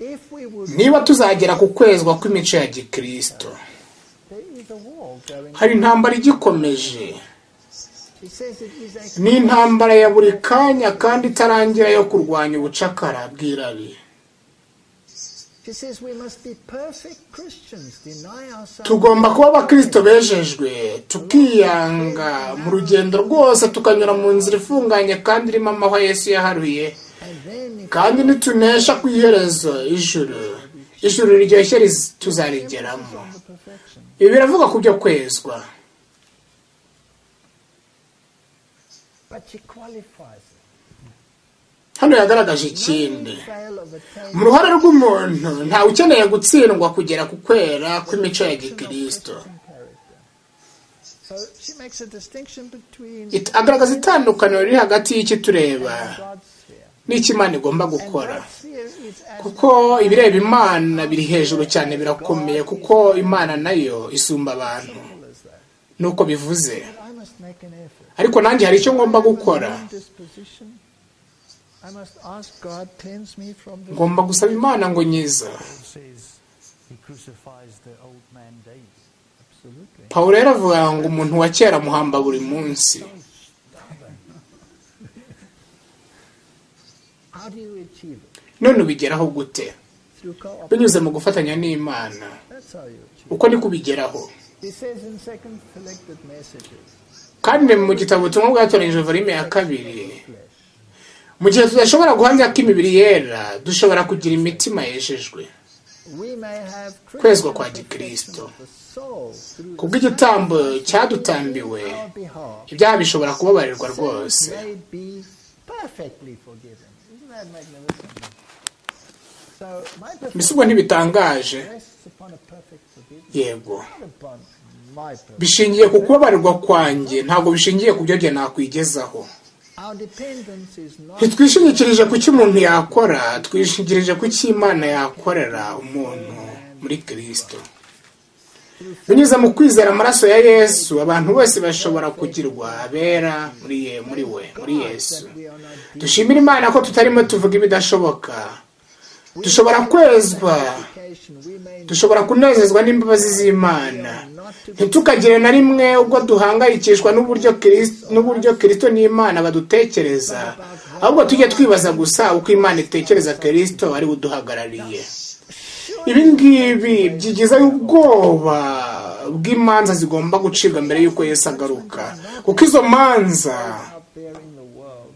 if we would niba tuzagera ku kwezwa kw'imico ya gikristo there is a war going on. hari intambara igikomeje He says it is a ni intambara ya buri kanya kandi itarangira yo kurwanya ubucakara bw'irabi he says we must be perfect Christians, deny ourselves tugomba kuba abakristo bejejwe tukiyanga mu rugendo rwose tukanyura mu nzira ifunganye kandi irimo amahwa yesu yaharuye and then if kandi nitunesha ku iherezo ijuru ijuru riryoshye riz- tuzarigeramo the perfection. ibi biravuga ku byo kwezwa But she qualifies it. hano yagaragaje ikindi None fail of attaining mu ruhare rw'umuntu ntawe ukeneye gutsindwa kugera ku kwera kw'imico ya gikristo Christian character. So she makes a distinction between It- agaragaza itandukaniro riri hagati y'icyo tureba God's sphere. n'icyo imana igomba And gukora God's sphere is as kuko ibireba imana biri hejuru cyane birakomeye kuko imana nayo isumba abantu simple as that. nuko bivuze But I must make an effort. ariko nanjye hari icyo ngomba gukora I must learn this position. I must ask God cleanse me from the ngomba gusaba imana ngo nyiza Paul says he crucifies the old man daily. absolutely. pawulo rero avuga ngo umuntu wa kera amuhamba buri munsi How do you achieve it? none ubigeraho gute Through cooperation. binyuze mu gufatanya n'imana That's how you achieve uko ni kubigeraho it. He says in second selected messages, kandi mu gitabo tumwe bwatoranyije volume ya kabiri flesh. mu gihe tudashobora guhamya ko imibiri yera dushobora kugira imitima yejejwe We may have Kwezwa kwa Christian Gikristo. perfection of the soul through kubw'igitambo cyadutambiwe on our behalf. ibyaha bishobora kubabarirwa So it rwose may be perfectly forgiven. Isn't that magnificent? So my mbese ubwo perfection ntibitangaje rests upon a perfect forgiveness, yego not upon my perfection. bishingiye ku kubabarirwa kwanjye ntabwo bishingiye ku byo njye nakwigezaho Our dependence is not ntitwishingikirije ku cyo umuntu yakora twishingikirije ku cyo imana yakorera umuntu muri kirisito binyuze mu kwizera amaraso ya yesu abantu bose bashobora kugirwa abera muri ye muri we muri yesu that we are not dushimira imana ko tutarimo tuvuga ibidashoboka dushobora kwezwa education. We may dushobora kunezezwa n'imbabazi z'imana ntitukagire na rimwe ubwo duhangayikishwa n'uburyo Kiris- n'uburyo kirisito n'imana badutekereza ahubwo tujye twibaza gusa uko imana itekereza kirisito ari we uduhagarariye ibi ngibi byigizayo ubwoba bw'imanza zigomba gucibwa mbere y'uko yesu agaruka kuko izo manza out there in the world.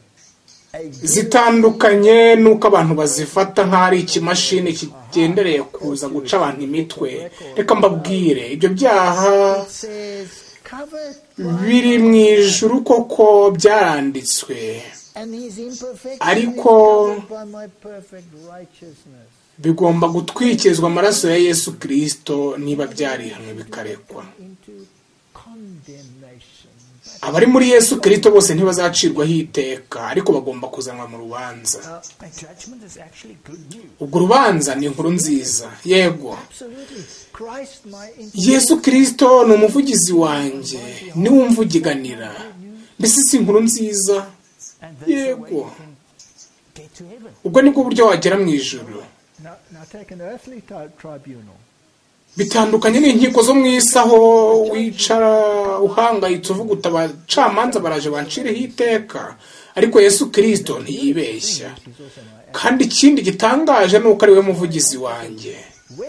A zitandukanye n'uko abantu bazifata nk'aho ari ikimashini kigendereye kuza guca abantu imitwe reka mbabwire ibyo byaha it says covered biri mu ijuru koko byaranditswe and his imperfection is Ariko- covered by my perfect righteousness. bigomba gutwikirizwa amaraso ya yesu kirisito niba byarihanwe bikarekwa into condemnation. But abari muri yesu kirisito bose ntibazacirwaho iteka ariko bagomba kuzanwa mu rubanza uh, And judgment is actually good news. ubwo urubanza ni inkuru nziza yego absolutely, Christ, my yesu kirisito ni umuvugizi wanjye niwe umvugiganira mbese si inkuru nziza And that's the way you Yego. can get to heaven. ubwo nibwo buryo wagera mu ijoro now, now take an earthly tri- tribunal. bitandukanye n'inkiko zo mu isi aho wicara uhangayitse uvuga uti abacamanza baraje banciriho iteka ariko yesu kirisito ntiyibeshya kandi ikindi gitangaje ni uko ari we muvugizi wanjye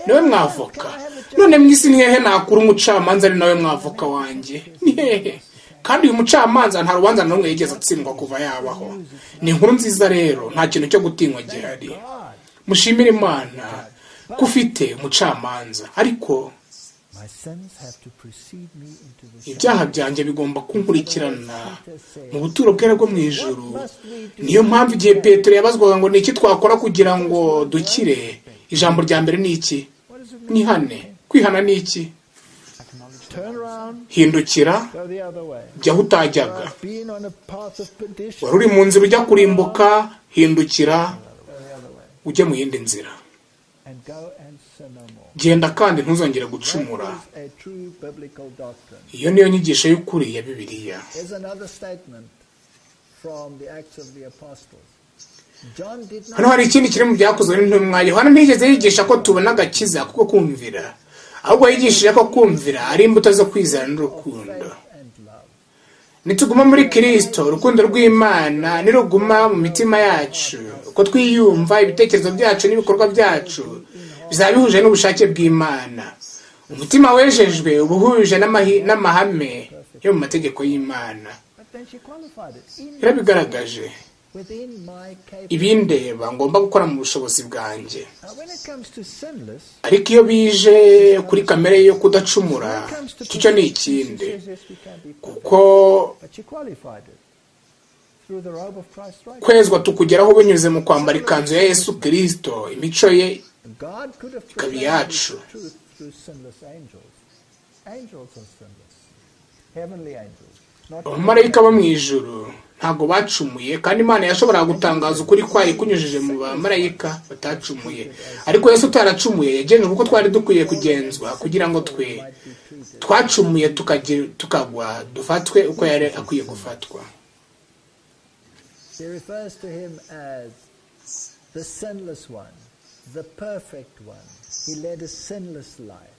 niwe mwavoka none mu isi ni hehe nakura umucamanza ari nawe mwavoka wanjye ni hehe kandi uyu mucamanza nta rubanza na rumwe yigeze atsindwa kuva yabaho ni inkuru nziza rero nta kintu cyo gutinywa gihari mushimire imana ko ufite umucamanza ariko My sins have to precede me into the shadow. ibyaha byanjye bigomba kunkurikirana mu buturo bwera bwo mu ijuru niyo mpamvu igihe petero yabazwaga ngo ni iki twakora kugira ngo dukire ijambo rya mbere ni iki ni hane kwihana ni iki Turn around, hindukira go the other way. jya aho utajyaga I've been on a path of perdition. wari uri mu nzira ujya kurimbuka hindukira ujye mu yindi nzira and go and sin no more. genda kandi ntuzongere gucumura That is a true biblical doctrine. iyo niyo nyigisho y'ukuri ya bibiliya Here's another statement from the Acts of the Apostles. John did hano not hari ikindi kiri mu byakozwe n'intumwa yohana ntiyigeze yigisha ko tubona agakiza kuko kumvira ahubwo yigishije ko kumvira ari imbuto zo kwizera n'urukundo faith and love. nituguma muri kirisito urukundo rw'imana niruguma mu mitima yacu uko twiyumva ibitekerezo byacu n'ibikorwa byacu bizaba bihuje n'ubushake bw'imana umutima wejejwe uba uhuje n'amahi- n'amahame yo mu mategeko y'imana But then she qualified it. In, yarabigaragaje within my capability. ibindeba ngomba gukora mu bushobozi bwanjye Now, when it comes to sinless, ariko iyo bije kuri kamere yo kudacumura when it comes to icyo cyo ni perfection, ikindi she says, yes, we can be perfect. kuko But she qualified it through the robe of Christ's righteousness. kwezwa tukugeraho binyuze mu kwambara ikanzu ya yesu kirisito imico ye God could have ikaba presented iyacu. the truth through sinless angels. Angels are sinless. Heavenly angels. Not abamarayika bo mu ijuru ntabwo bacumuye kandi imana yashoboraga gutangaza ukuri kwayo ikunyujije mu bamarayika batacumuye ariko yesu utaracumuye yagenzwe uko twari dukwiye kugenzwa kugira ngo twe twacumuye tukagira- tukagwa dufatwe uko yari akwiye gufatwa She refers to him as the sinless one, the perfect one. He led a sinless life.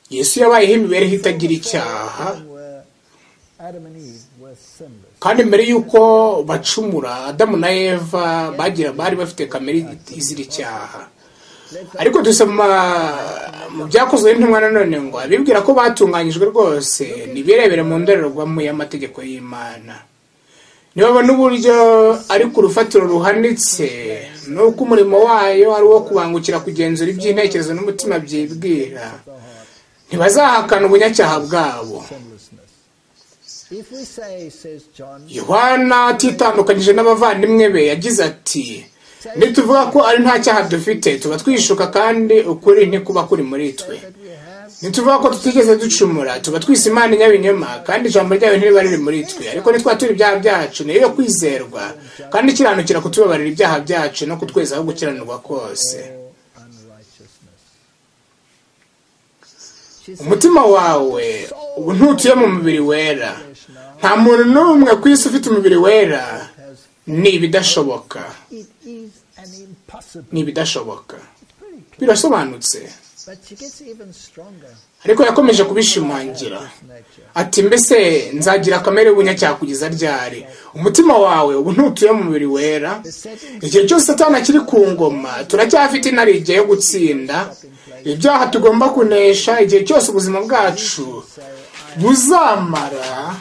yesu yabayeho imibereho itagira icyaha Adam were- Adam and Eve were sinless. kandi mbere y'uko bacumura adamu na eva bagira bari bafite kamere izira icyaha Let the ariko dusoma mu byakozwe n'intumwa nanone ngo abibwira ko batunganyijwe rwose nibirebere mu ndorerwamo y'amategeko y'imana nibabona uburyo ari ku rufatiro ruhanitse n'uko umurimo wayo ari uwo kubangukira kugenzura iby'intekerezo n'umutima byibwira ntibazahakana ubunyacyaha bwabo sinlessness. If we say, says John, yohana atitandukanyije n'abavandimwe be yagize ati nituvuga ko ari nta cyaha dufite tuba twishuka kandi ukuri ntikuba kuri muri twe that we have ntituvuga ko tutigeze ducumura tuba twise imana inyabinyoma kandi ijambo ryayo ntiriba riri muri twe ariko nitwa turi ibyaha byacu niyo yo kwizerwa kandi ikiranukira kutubabarira ibyaha byacu no kutwezaho gukiranirwa kose no unrighteousness. She says, umutima wawe ubu ntutuye mu mubiri wera nta muntu n'umwe ku isi ufite umubiri wera has- ni ibidashoboka it is an impossible. ni ibidashoboka It's pretty clear. birasobanutse But she gets even stronger. ariko yakomeje kubishimangira nature. ati mbese nzagira kamere y'ubunyacyaha kugeza ryari umutima wawe ubu ntutuye mu mubiri wera igihe cyose satani akiri ku ngoma turacyafite intare igihe yo gutsinda ibyaha tugomba kunesha igihe cyose ubuzima bwacu buzamara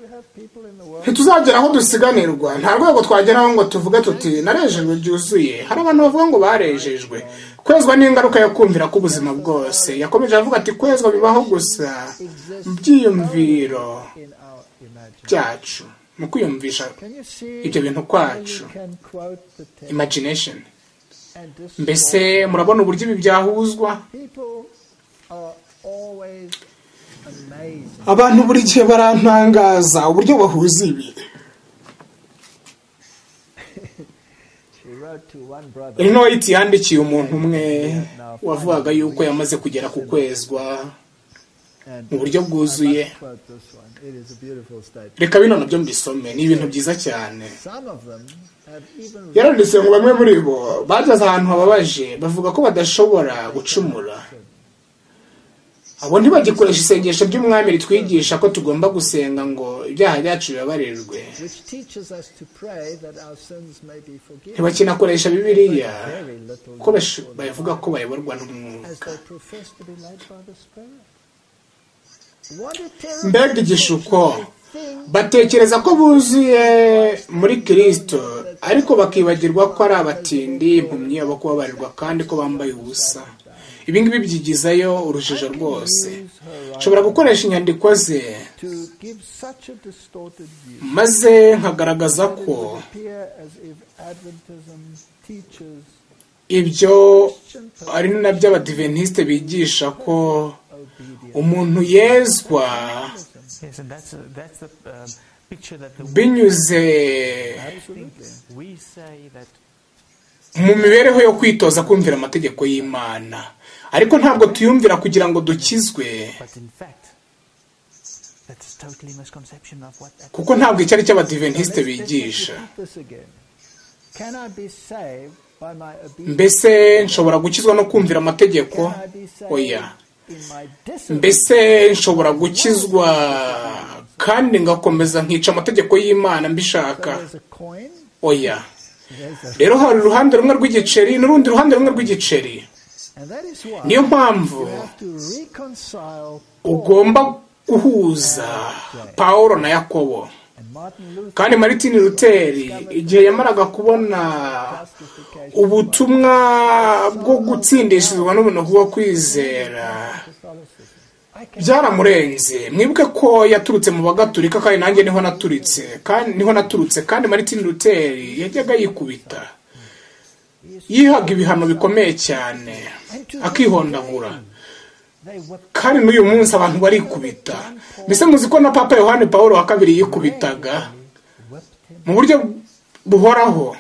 You have people in the world ntituzagera aho dusiganirwa nta rwego twageraho ngo tuvuge tuti narejejwe byuzuye hari abantu bavuga ngo barejejwe kwezwa ni ingaruka yo kumvira k'ubuzima bwose yakomeje avuga ati kwezwa bibaho gusa mu byiyumviro in our imagination. byacu mu kwiyumvisha Can you see ibyo bintu how you kwacu can quote the text imagination and mbese destroy? murabona uburyo ibi byahuzwa People are always amazed abantu buri gihe barantangaza uburyo bahuza ibi She wrote to one brother. inoyiti yandikiye umuntu umwe wavugaga yuko yamaze kugera ku kwezwa And mu buryo bwuzuye. I must quote this one. It is a beautiful statement. reka bino nabyo mbisome ni ibintu byiza cyane Some of them have even yaranditse ngo bamwe muri bo bageze ahantu hababaje bavuga ko badashobora gucumura written abo ntibagikoresha isengesho ry'umwami ritwigisha ko tugomba gusenga ngo ibyaha byacu bibabarirwe which teaches us to pray that our sins may be forgiven. ntibakinakoresha bibiriya Very little kuko bash- bavuga ko bayoborwa as n'umwuka they profess to be led by the Spirit. What a terrible mbega igishuko thing. batekereza ko buzuye muri kirisito ariko bakibagirwa ko ari abatindi impumyi abo kubabarirwa kandi ko bambaye ubusa ibi ngibi byigizayo urujijo rwose nshobora gukoresha inyandiko ze to give such a distorted view. maze nkagaragaza that it ko would appear as if Adventism teaches ibyo ari nabyo abadiventisite bigisha ko obedience. umuntu yezwa Yes, and that's, a, that's the um, picture that the binyuze Absolutely. we say that mu mibereho yo kwitoza kumvira amategeko y'imana ariko ntabwo tuyumvira kugira ngo dukizwe But in fact, that's totally misconception of what that kuko ntabwo icyo ari cyo Let's abadiventisite let's bigisha repeat this again. Can I be saved by my obedience? mbese nshobora gukizwa no kumvira amategeko Can I be saved oya in my disobedience? mbese nshobora gukizwa kandi ngakomeza nkica amategeko y'imana mbishaka So there's a coin, oya there's a, rero hari uruhande rumwe rw'igiceri n'urundi ruhande rumwe rw'igiceri and that is why niyo mpamvu you have to reconcile Paul ugomba guhuza paul na yakobo and Martin Luther kandi martin luteri igihe yamaraga kubona justification ubutumwa bwo gutsindishizwa n'ubuntu bwo kwizera Catholicism. I can byaramurenze mwibuke ko yaturutse mu bagaturika kandi nanjye niho naturitse kandi niho naturutse kandi martin luteri yajyaga yikubita yihaga ibihano bikomeye cyane akihondagura they whip kandi n'uyu munsi abantu barikubita mbese muzi ko na papa yohani paul wa kabiri yikubitaga whipped him. mu buryo buhoraho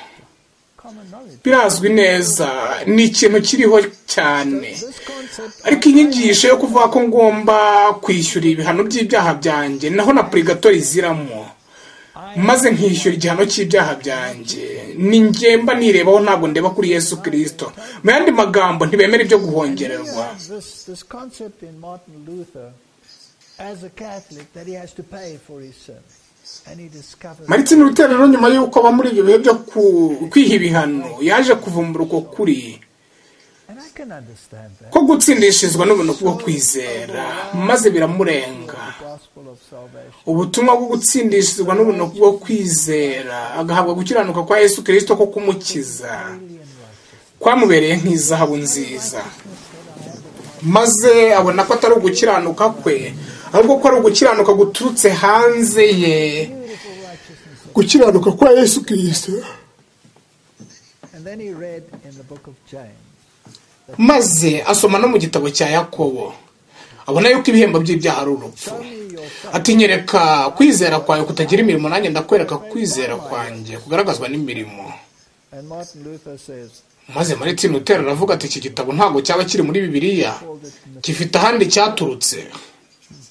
Common knowledge. birazwi neza ni ikintu kiriho cyane This concept ariko inyigisho yo kuvuga ko ngomba kwishyura ibihano by'ibyaha byanjye naho na purigatori iziramo maze nkishyura igihano cy'ibyaha byanjye ni ngemba nirebaho ntabwo ndeba kuri yesu kirisito mu yandi magambo ntibemera ibyo guhongererwa has this, this concept in Martin Luther as a Catholic that he has to pay for his sins. And he discovers martin luther rero nyuma y'uko aba muri ibyo bihe byo ku- kwiha ibihano yaje kuvumbura uko kuri and I can understand that ko gutsindishirizwa n'ubuntu bwo kwizera maze biramurenga the gospel of salvation. ubutumwa bwo gutsindishirizwa n'ubuntu bwo kwizera agahabwa gukiranuka kwa yesu kirisito ko kumukiza kwamubereye nk'izahabu nziza maze abona ko atari ugukiranuka kwe ahubwo ko ari ugukiranuka guturutse hanze ye gukiranuka kwa yesu kirisito And then he read in the book of James maze asoma no mu gitabo cya yakobo abona yuko ibihembo by'ibyaha ari urupfu ati nyereka kwizera kwawe kutagira imirimo nanjye ndakwereka kwizera kwanjye kugaragazwa n'imirimo and Martin Luther says maze mariti lutero aravuga ati iki gitabo ntabwo cyaba kiri muri bibiliya gifite ahandi cyaturutse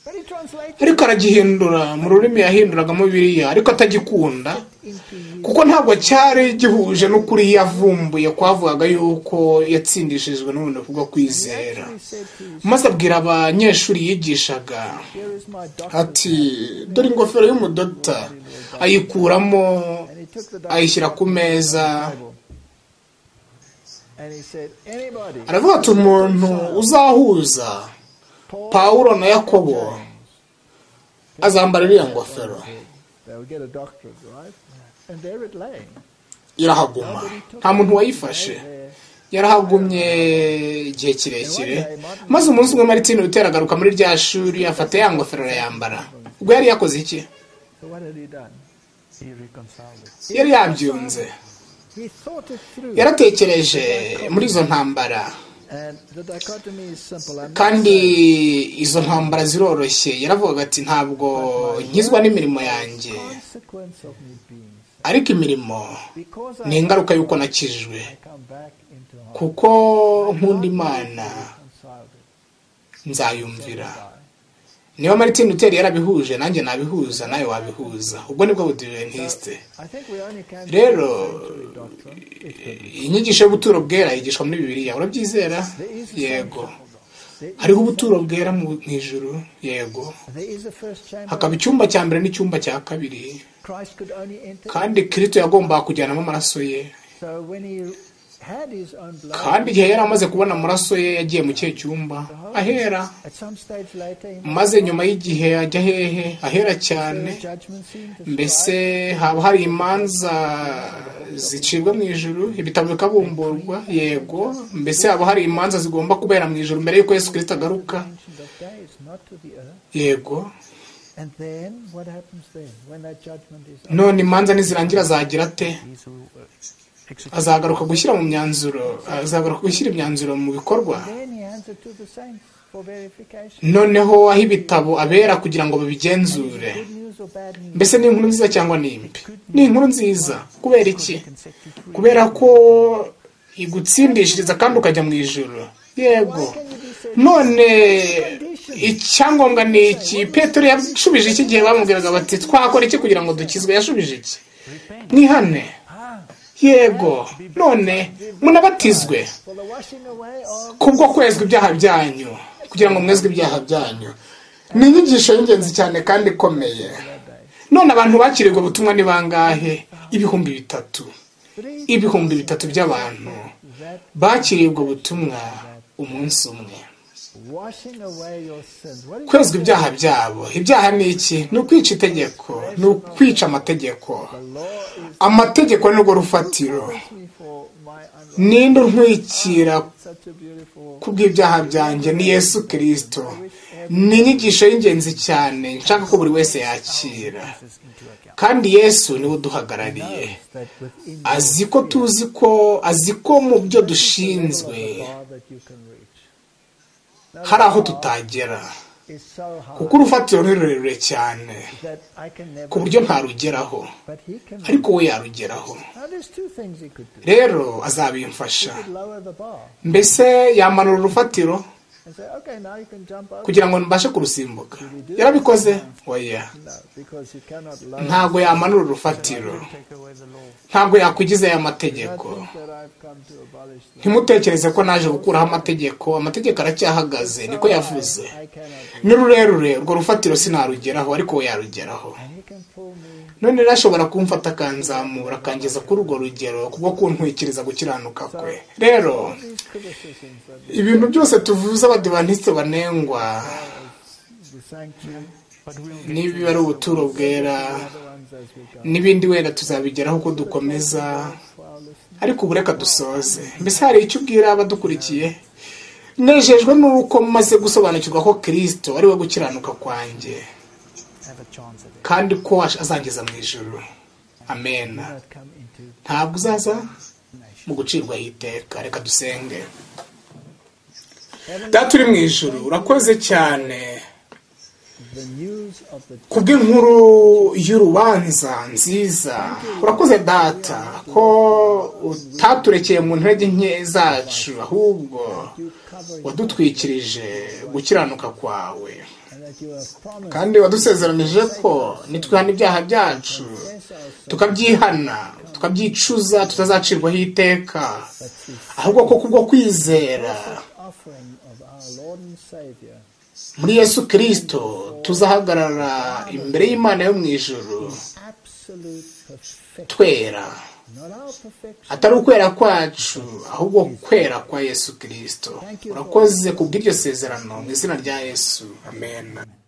but he translated ariko aragihindura mu rurimi yahinduragamo bibiliya ariko atagikunda into you kuko ntabwo cyari gihuje n'ukuri yavumbuye kwavugaga yuko yatsindishijwe n'ubuntu bwo kwizera he said to you maze abwira abanyeshuri yigishaga here is my doctor ati dore ingofero y'umudota ayikuramo and he took the ayishyira ku meza Bible and he said anybody aravuga ati umuntu uzahuza Paul pawulo na yakobo azambara iriya ngofero they will get a doctorate right and there it lay irahaguma nta muntu wayifashe there yarahagumye igihe kirekire maze umunsi umwe maritini lutera agaruka muri rya shuri afata ya ngofero arayambara ubwo yari yakoze iki so what had he done he reconciled it. yari yabyunze he thought it through yaratekereje muri izo ntambara and the dichotomy is simple I'm not kandi saying izo ntambara ziroroshye yaravugaga ati ntabwo nkizwa n'imirimo yanjye consequence of me being ariko imirimo because ni I ingaruka y'uko nakijijwe come back into harmony kuko nkunda imana reconciled it nzayumvira niba martin luther yarabihuje nanjye nabihuza nawe wabihuza ubwo nibwo budiventisite I think we only can Rero, do sanctuary doctrine if we- inyigisho y'ubuturo bwera yigishwa muri bibiliya urabyizera there is a yego sanctuary doctrine. There is, hariho ubuturo bwera mu ijuru yego there is a first chamber. hakaba icyumba cya mbere n'icyumba cya kabiri Christ could only enter. kandi kirisito yagombaga kujyanamo amaraso ye So when he had his own blood, kandi igihe yari amaze kubona amaraso ye yagiye mu kihe cyumba ahera at some stage later, he must maze nyuma y'igihe ajya hehe ahera cyane serve judgment scene. mbese described. haba hari imanza zicibwa mu ijuru ibitabo bikabumburwa yego mbese haba hari imanza zigomba kubera mu ijuru mbere y'uko yesu kirisito agaruka Ancient of days, not to the earth. yego And then what happens then when that judgment is over? none imanza nizirangira zagira ate These who uh, execute azagaruka gushyira mu myanzuro azagaruka gushyira imyanzuro mu bikorwa Then he hands it to the saints for verification. noneho aho ibitabo abera kugira ngo babigenzure Good news or bad news? mbese ni inkuru nziza cyangwa ni imbi ni inkuru nziza kubera iki can set you free. kubera ko igutsindishiriza kandi ukajya mu ijoro yego none icyangombwa ni iki petero yashubije iki gihe bamubwiraga bati twakora iki kugira ngo dukizwe yashubije iki mwihane yego none munabatizwe For the washing away of kubwo kwezwa ibyaha byanyu kugira ngo mwezwe ibyaha byanyu ni inyigisho y'ingenzi cyane kandi ikomeye none abantu bakirirwa ubutumwa ni bangahe ibihumbi bitatu three ibihumbi bitatu by'abantu that bakirirwa ubutumwa umunsi umwe washing away your sins. What is kwezwa ibyaha byabo ibyaha ni iki ni ukwica itegeko ni ukwica amategeko law is amategeko ni rwo rufatiro me for my unrighteousness. ninde untwikira Such a beautiful kubw'ibyaha byanjye ni yesu kirisito ni inyigisho y'ingenzi cyane nshaka ko buri wese yakira This into account. kandi yesu niwe uduhagarariye that within you azi ko tuzi ko azi ko mu byo dushinzwe bar that you can reach hari aho tutagera is so high kuko urufatiro ni rurerure cyane that I can never ku buryo ntarugeraho but he can reach. ariko we yarugeraho Now there's two things he could do. rero azabimfasha He could lower the bar mbese yamanura urufatiro and say, okay, now you can jump over. kugira ngo mbashe kurusimbuka yarabikoze oya No, because you cannot lower. ntabwo yamanura urufatiro Take away the law. ntabwo yakugize aya I mategeko think that I've come to abolish them. ntimutekereze ko naje gukuraho amategeko amategeko aracyahagaze niko yavuze I cannot. do. ni rurerure urwo rufatiro sinarugeraho ariko we yarugeraho And he can pull me none rero ashobora kumfata akanzamura akangeza kuri urwo rugero kubwo kuntwikiriza gukiranuka kwe rero these criticisms that ibintu byose tuvuze abadivantisite banengwa the sanctuary, But we'll get niba ari ubuturo bwera the ones as we go. n'ibindi wenda tuzabigeraho uko dukomeza For our listeners, ariko ubu reka dusoze mbese hari icyo ubwira abadukurikiye nejejwe n'uko maze gusobanukirwa ko kirisito ari we gukiranuka kwanjye have a chance at it. kandi ko azangiza mu ijoro amena that come into ntabwo uzaza mu gucirwaho iteka reka dusenge data uri mu ijoro urakoze cyane the news of the kubw'inkuru y'urubanza nziza urakoze data ko utaturekeye mu ntege nke zacu ahubwo you covering wadutwikirije gukiranuka kwawe and that you have promised kandi wadusezeranije ko nitwihana ibyaha byacu tukabyihana tukabyicuza tutazacirwaho iteka ahubwo ko kubwo kwizera offering of our Lord and Savior muri yesu kirisito tuzahagarara imbere y'imana yo mu ijuru absolute perfection twera not our perfection atari ukwera kwacu ahubwo kwera kwa yesu kirisito urakoze kubw'iryo sezerano mu izina rya yesu amen